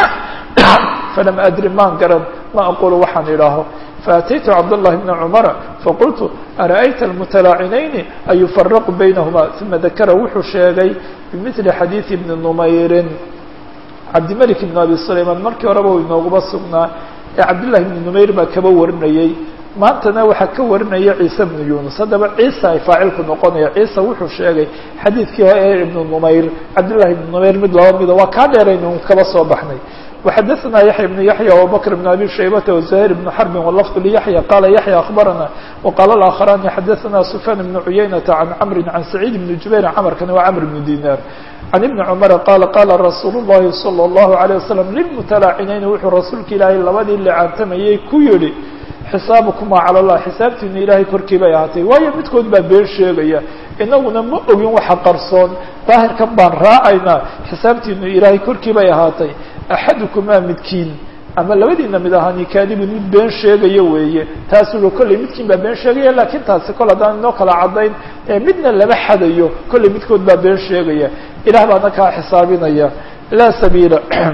A: فلم أdرi maan garan ma أقول waxaan idhaaho فأتيت cبدالله بن عمر فقلت أرأيت المتلاعنين أن يفرق بينهما ثم ذكر wuxuu sheegay بمثل xadيiث بن نمyر cabdimلك بن أبي سليمان markii horeba u inooguba sugnaa ee cabdاللahi بن نمyr baa kaba warinayey maantana waxaa ka warinaya ciise بن يuنس haddaba ciisa ay faacilku noqonaya ciisa wuxuu sheegay xadiidkii ee iبن نمyr cabdاللahi بن نمyr mid laba mida waa kaa dheeraynu kaba soo baxnay وxdثna يحيى بن يحيى وبكر بن أبي شhيبة وزهير بن حرب واللفظ ليحيى قال يحيى أخبرنا وقال الآخران xdثna سفيان بن عيينة عن عمر عن سعيد بن جبير cمرkani waa cمر بن ديناr عن بن عمر قال قال رsuuل اللhi صلى الله عليه وسلم للمتلاaعنayn wuxuu rasuulka ilaahay labadii لcaantamayey ku yihi xisaaبكma calى الlah xisaabtiina ilaahay korkii bay ahaatay waayo midkood baa been sheegaya inaguna ma ogin waxa qarsoon daahirkan baan raacaynaa xisaabtiinu ilaahay korkii bay ahaatay axadukumaa midkiin ama labadiina mid ahaani kaadibun mid been sheegayo weeye taasuu kolley midkiin baa been sheegaya laakiin taasi kol haddaan inoo kala caddayn midna lama xadayo kolley midkood baa been sheegaya ilaah baana kaa xisaabinaya laa sabiila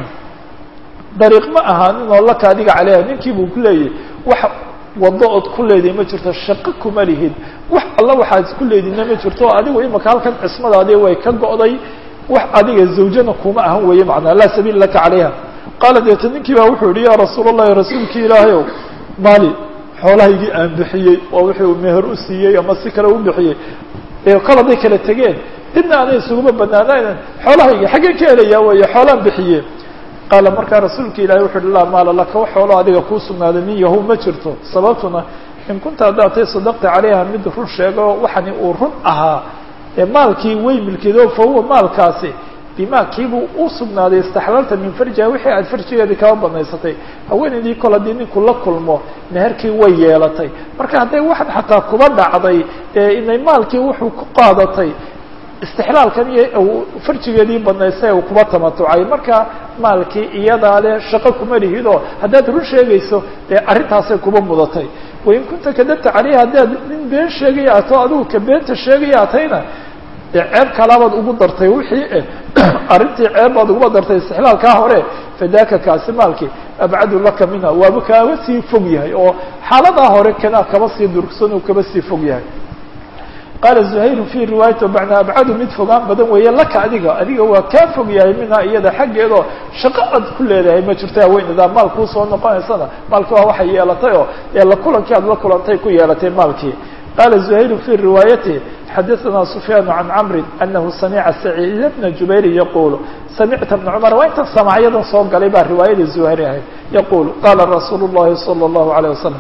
A: dariiq ma ahaanin oo laka adiga caleyha ninkii buu ku leeyahy wax wado ood ku leedahay ma jirto shaqo kuma lihid wax alla waxaad ku leedina ma jirto adigu imaka halkan cismadaadii way ka go'day wax adiga zawjana kuma ahan weeye macnaa laa sabiila laka calayha qaala deeta ninkii baa wuxuu yihi yaa rasuul allahi rasuulkii ilaahayow maali xoolahaygii aan bixiyey oo wuxuu meher u siiyey ama si kale u bixiyey ee kol hadday kala tegeen dibna aanay isuguma banaanaynan xoolahaygii xaggeen ka helayaa weeye xoolaan bixiye qaala markaa rasuulka ilahi wuxu uhi laa maala laka wax xoolo adiga kuu sugnaaday nin yahu ma jirto sababtuna in kunta haddaad tay sadaqta calayha mid run sheego waxani uu run ahaa ee maalkii way milkido fa huwa maalkaasi bima kiibuu u sugnaaday istaxlalta min farjiha wixii aad farjigeedii kaba banaysatay haweenaydii kol haddii ninku la kulmo meherkii way yeelatay marka hadday waxan xataa kuba dhacday ee inay maalkii wuxuu ku qaadatay istixlaalkan iyo farjigeedii banaystay uu kuba tamatucay marka maalkii iyadaa le shaqo kuma lihidoo haddaad run sheegayso dee arrintaasay kuba mudatay wain kunta kadabta caleyha haddaad nin been sheegaya ato adigu ka beenta sheegaya atayna dee ceeb kalaabaad ugu dartay wixii arrintii ceeb baad uguba dartay istixlaalkaa hore fadaaka kaasi maalkii abcadu laka minha waaba kaaba sii fog yahay oo xaaladaa hore kanaa kaba sii durugsan uu kaba sii fog yahay qaala zuhayru fi riwaayati macnaa abcadu mid fogaan badan weeye laka adiga adiga waa kaa fog yahay minhaa iyada xaggeedoo shaqo aad ku leedahay ma jirto haweenadaa maal kuu soo noqonaysana maalki waa waxay yeelatay oo ee la kulankii aad la kulantay ku yeelatay maalkii qaala zuhayru fi riwaayati xadaثna sufyaan can camri anahu samica saciid bna jubayr yaqulu samicta bna cumar waa intan samacyadan soo galay baa riwaayadii zuhayri ahayd yaqulu qala rasuulu llahi salى اllahu alيه wasalam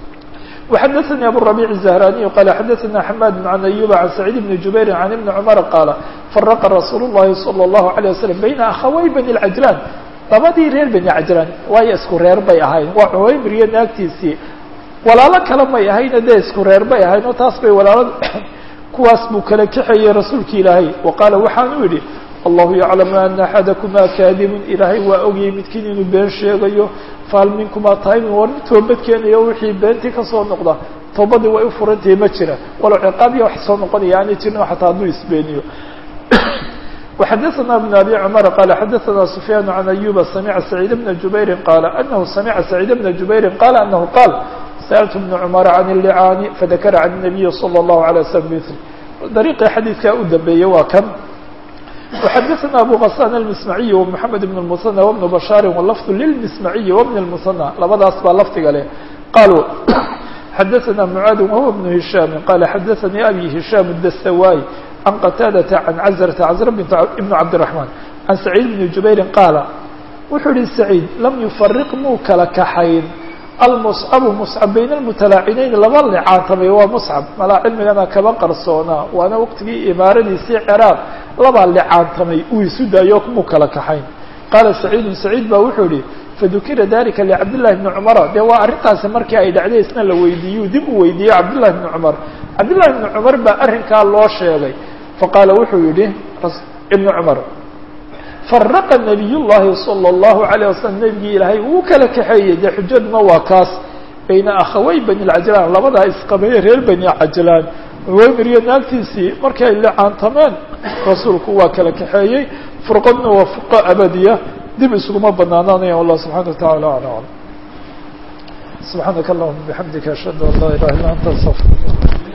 A: وxdثnي أbو الربيع الزهراني قال xdثna حماد عن أيوب عن سعيد بن جبير عن بن عمر قال فرق رsuuل اللhi صلى الله عليه وسلم بين أخawي بني العجلان labadii reer بني عجلان waayo isku reer bay ahayn waa cuwaymir iyo naagtiisii walaalo kale may ahayna dee isku reer bay ahayn oo taas bay walaalo kuwaas buu kala kaxeeyey rasuulki ilaahay وaqaala waxaanu yihi allahu yaclamu ana axadakuma kaadibun ilaahay waa ogyay midkiin inuu been sheegayo fahal minkumaa taaymin war mid toobad keenayo wixii beentii kasoo noqda toobadii way u furantahi ma jira walow ciqaabiya wax soo noqonaya aanay jirin xataa hadduu isbeeniyo وxadثna بن أbي cمر qال xadثna سفyان عن أيوب سمعa سعيد بن جuبير qال أنه سمعa سعيد بن جuبير qال أنه qال سألت بن عمر عن اللعاn فذkر عن النبي صلى الله عليه وسلم مثل dريqii xadيiثkaa u dambeeyey waa kan وxadثna أbو غسان المسمعي ومحمد بن المثنى وبن بشhاaر واللفظ للمسمعي وبن المثنى labadaas baa lfdiga leh qالوا xadثna معاad وهو بن هiشhام qال xadثnي أbي هiشhام الدستواي عن qتاadة عن عزرة عزر بن عبدالرحمن عن سعيد بن جuبير qاaل wuxuu yihi سعيد لم يفرق muu kala kaxayn almuscabu muscab bayna almutalaacineyn laba licaantamay waa muscab malaa cilmigana kaba qarsoonaa waana waqtigii imaaradiisii ciraaq labaa licaantamay uu isu daayo mu kala kaxayn qaala saciidun saciid baa wuxuu yihi fadukira dalika licabdillahi bni cumara dee waa arrintaasi markii ay dhacday isna la weydiiyu dib u weydiiyey cabdillahi bni cumar cabdillahi bni cumar baa arrinkaa loo sheegay faqaala wuxuu yihi ibni cumar faraqa nabiy llahi salى اllahu alayه wasalam nebigii ilaahay uu kala kaxeeyey dee xujaduna waa kaas bayna akhawey bani lcajlaan labadaa isqabeeye reer bani cajlaan wemir iyo naagtiisii markii ay licaantameen rasuulku waa kala kaxeeyey furqadna waa furqo abadiya dib isuguma banaanaanaya wallah subxana wa taala ala alam subxaanaka allahuma bixamdika ashhadu an laa ilaha illa anta astafir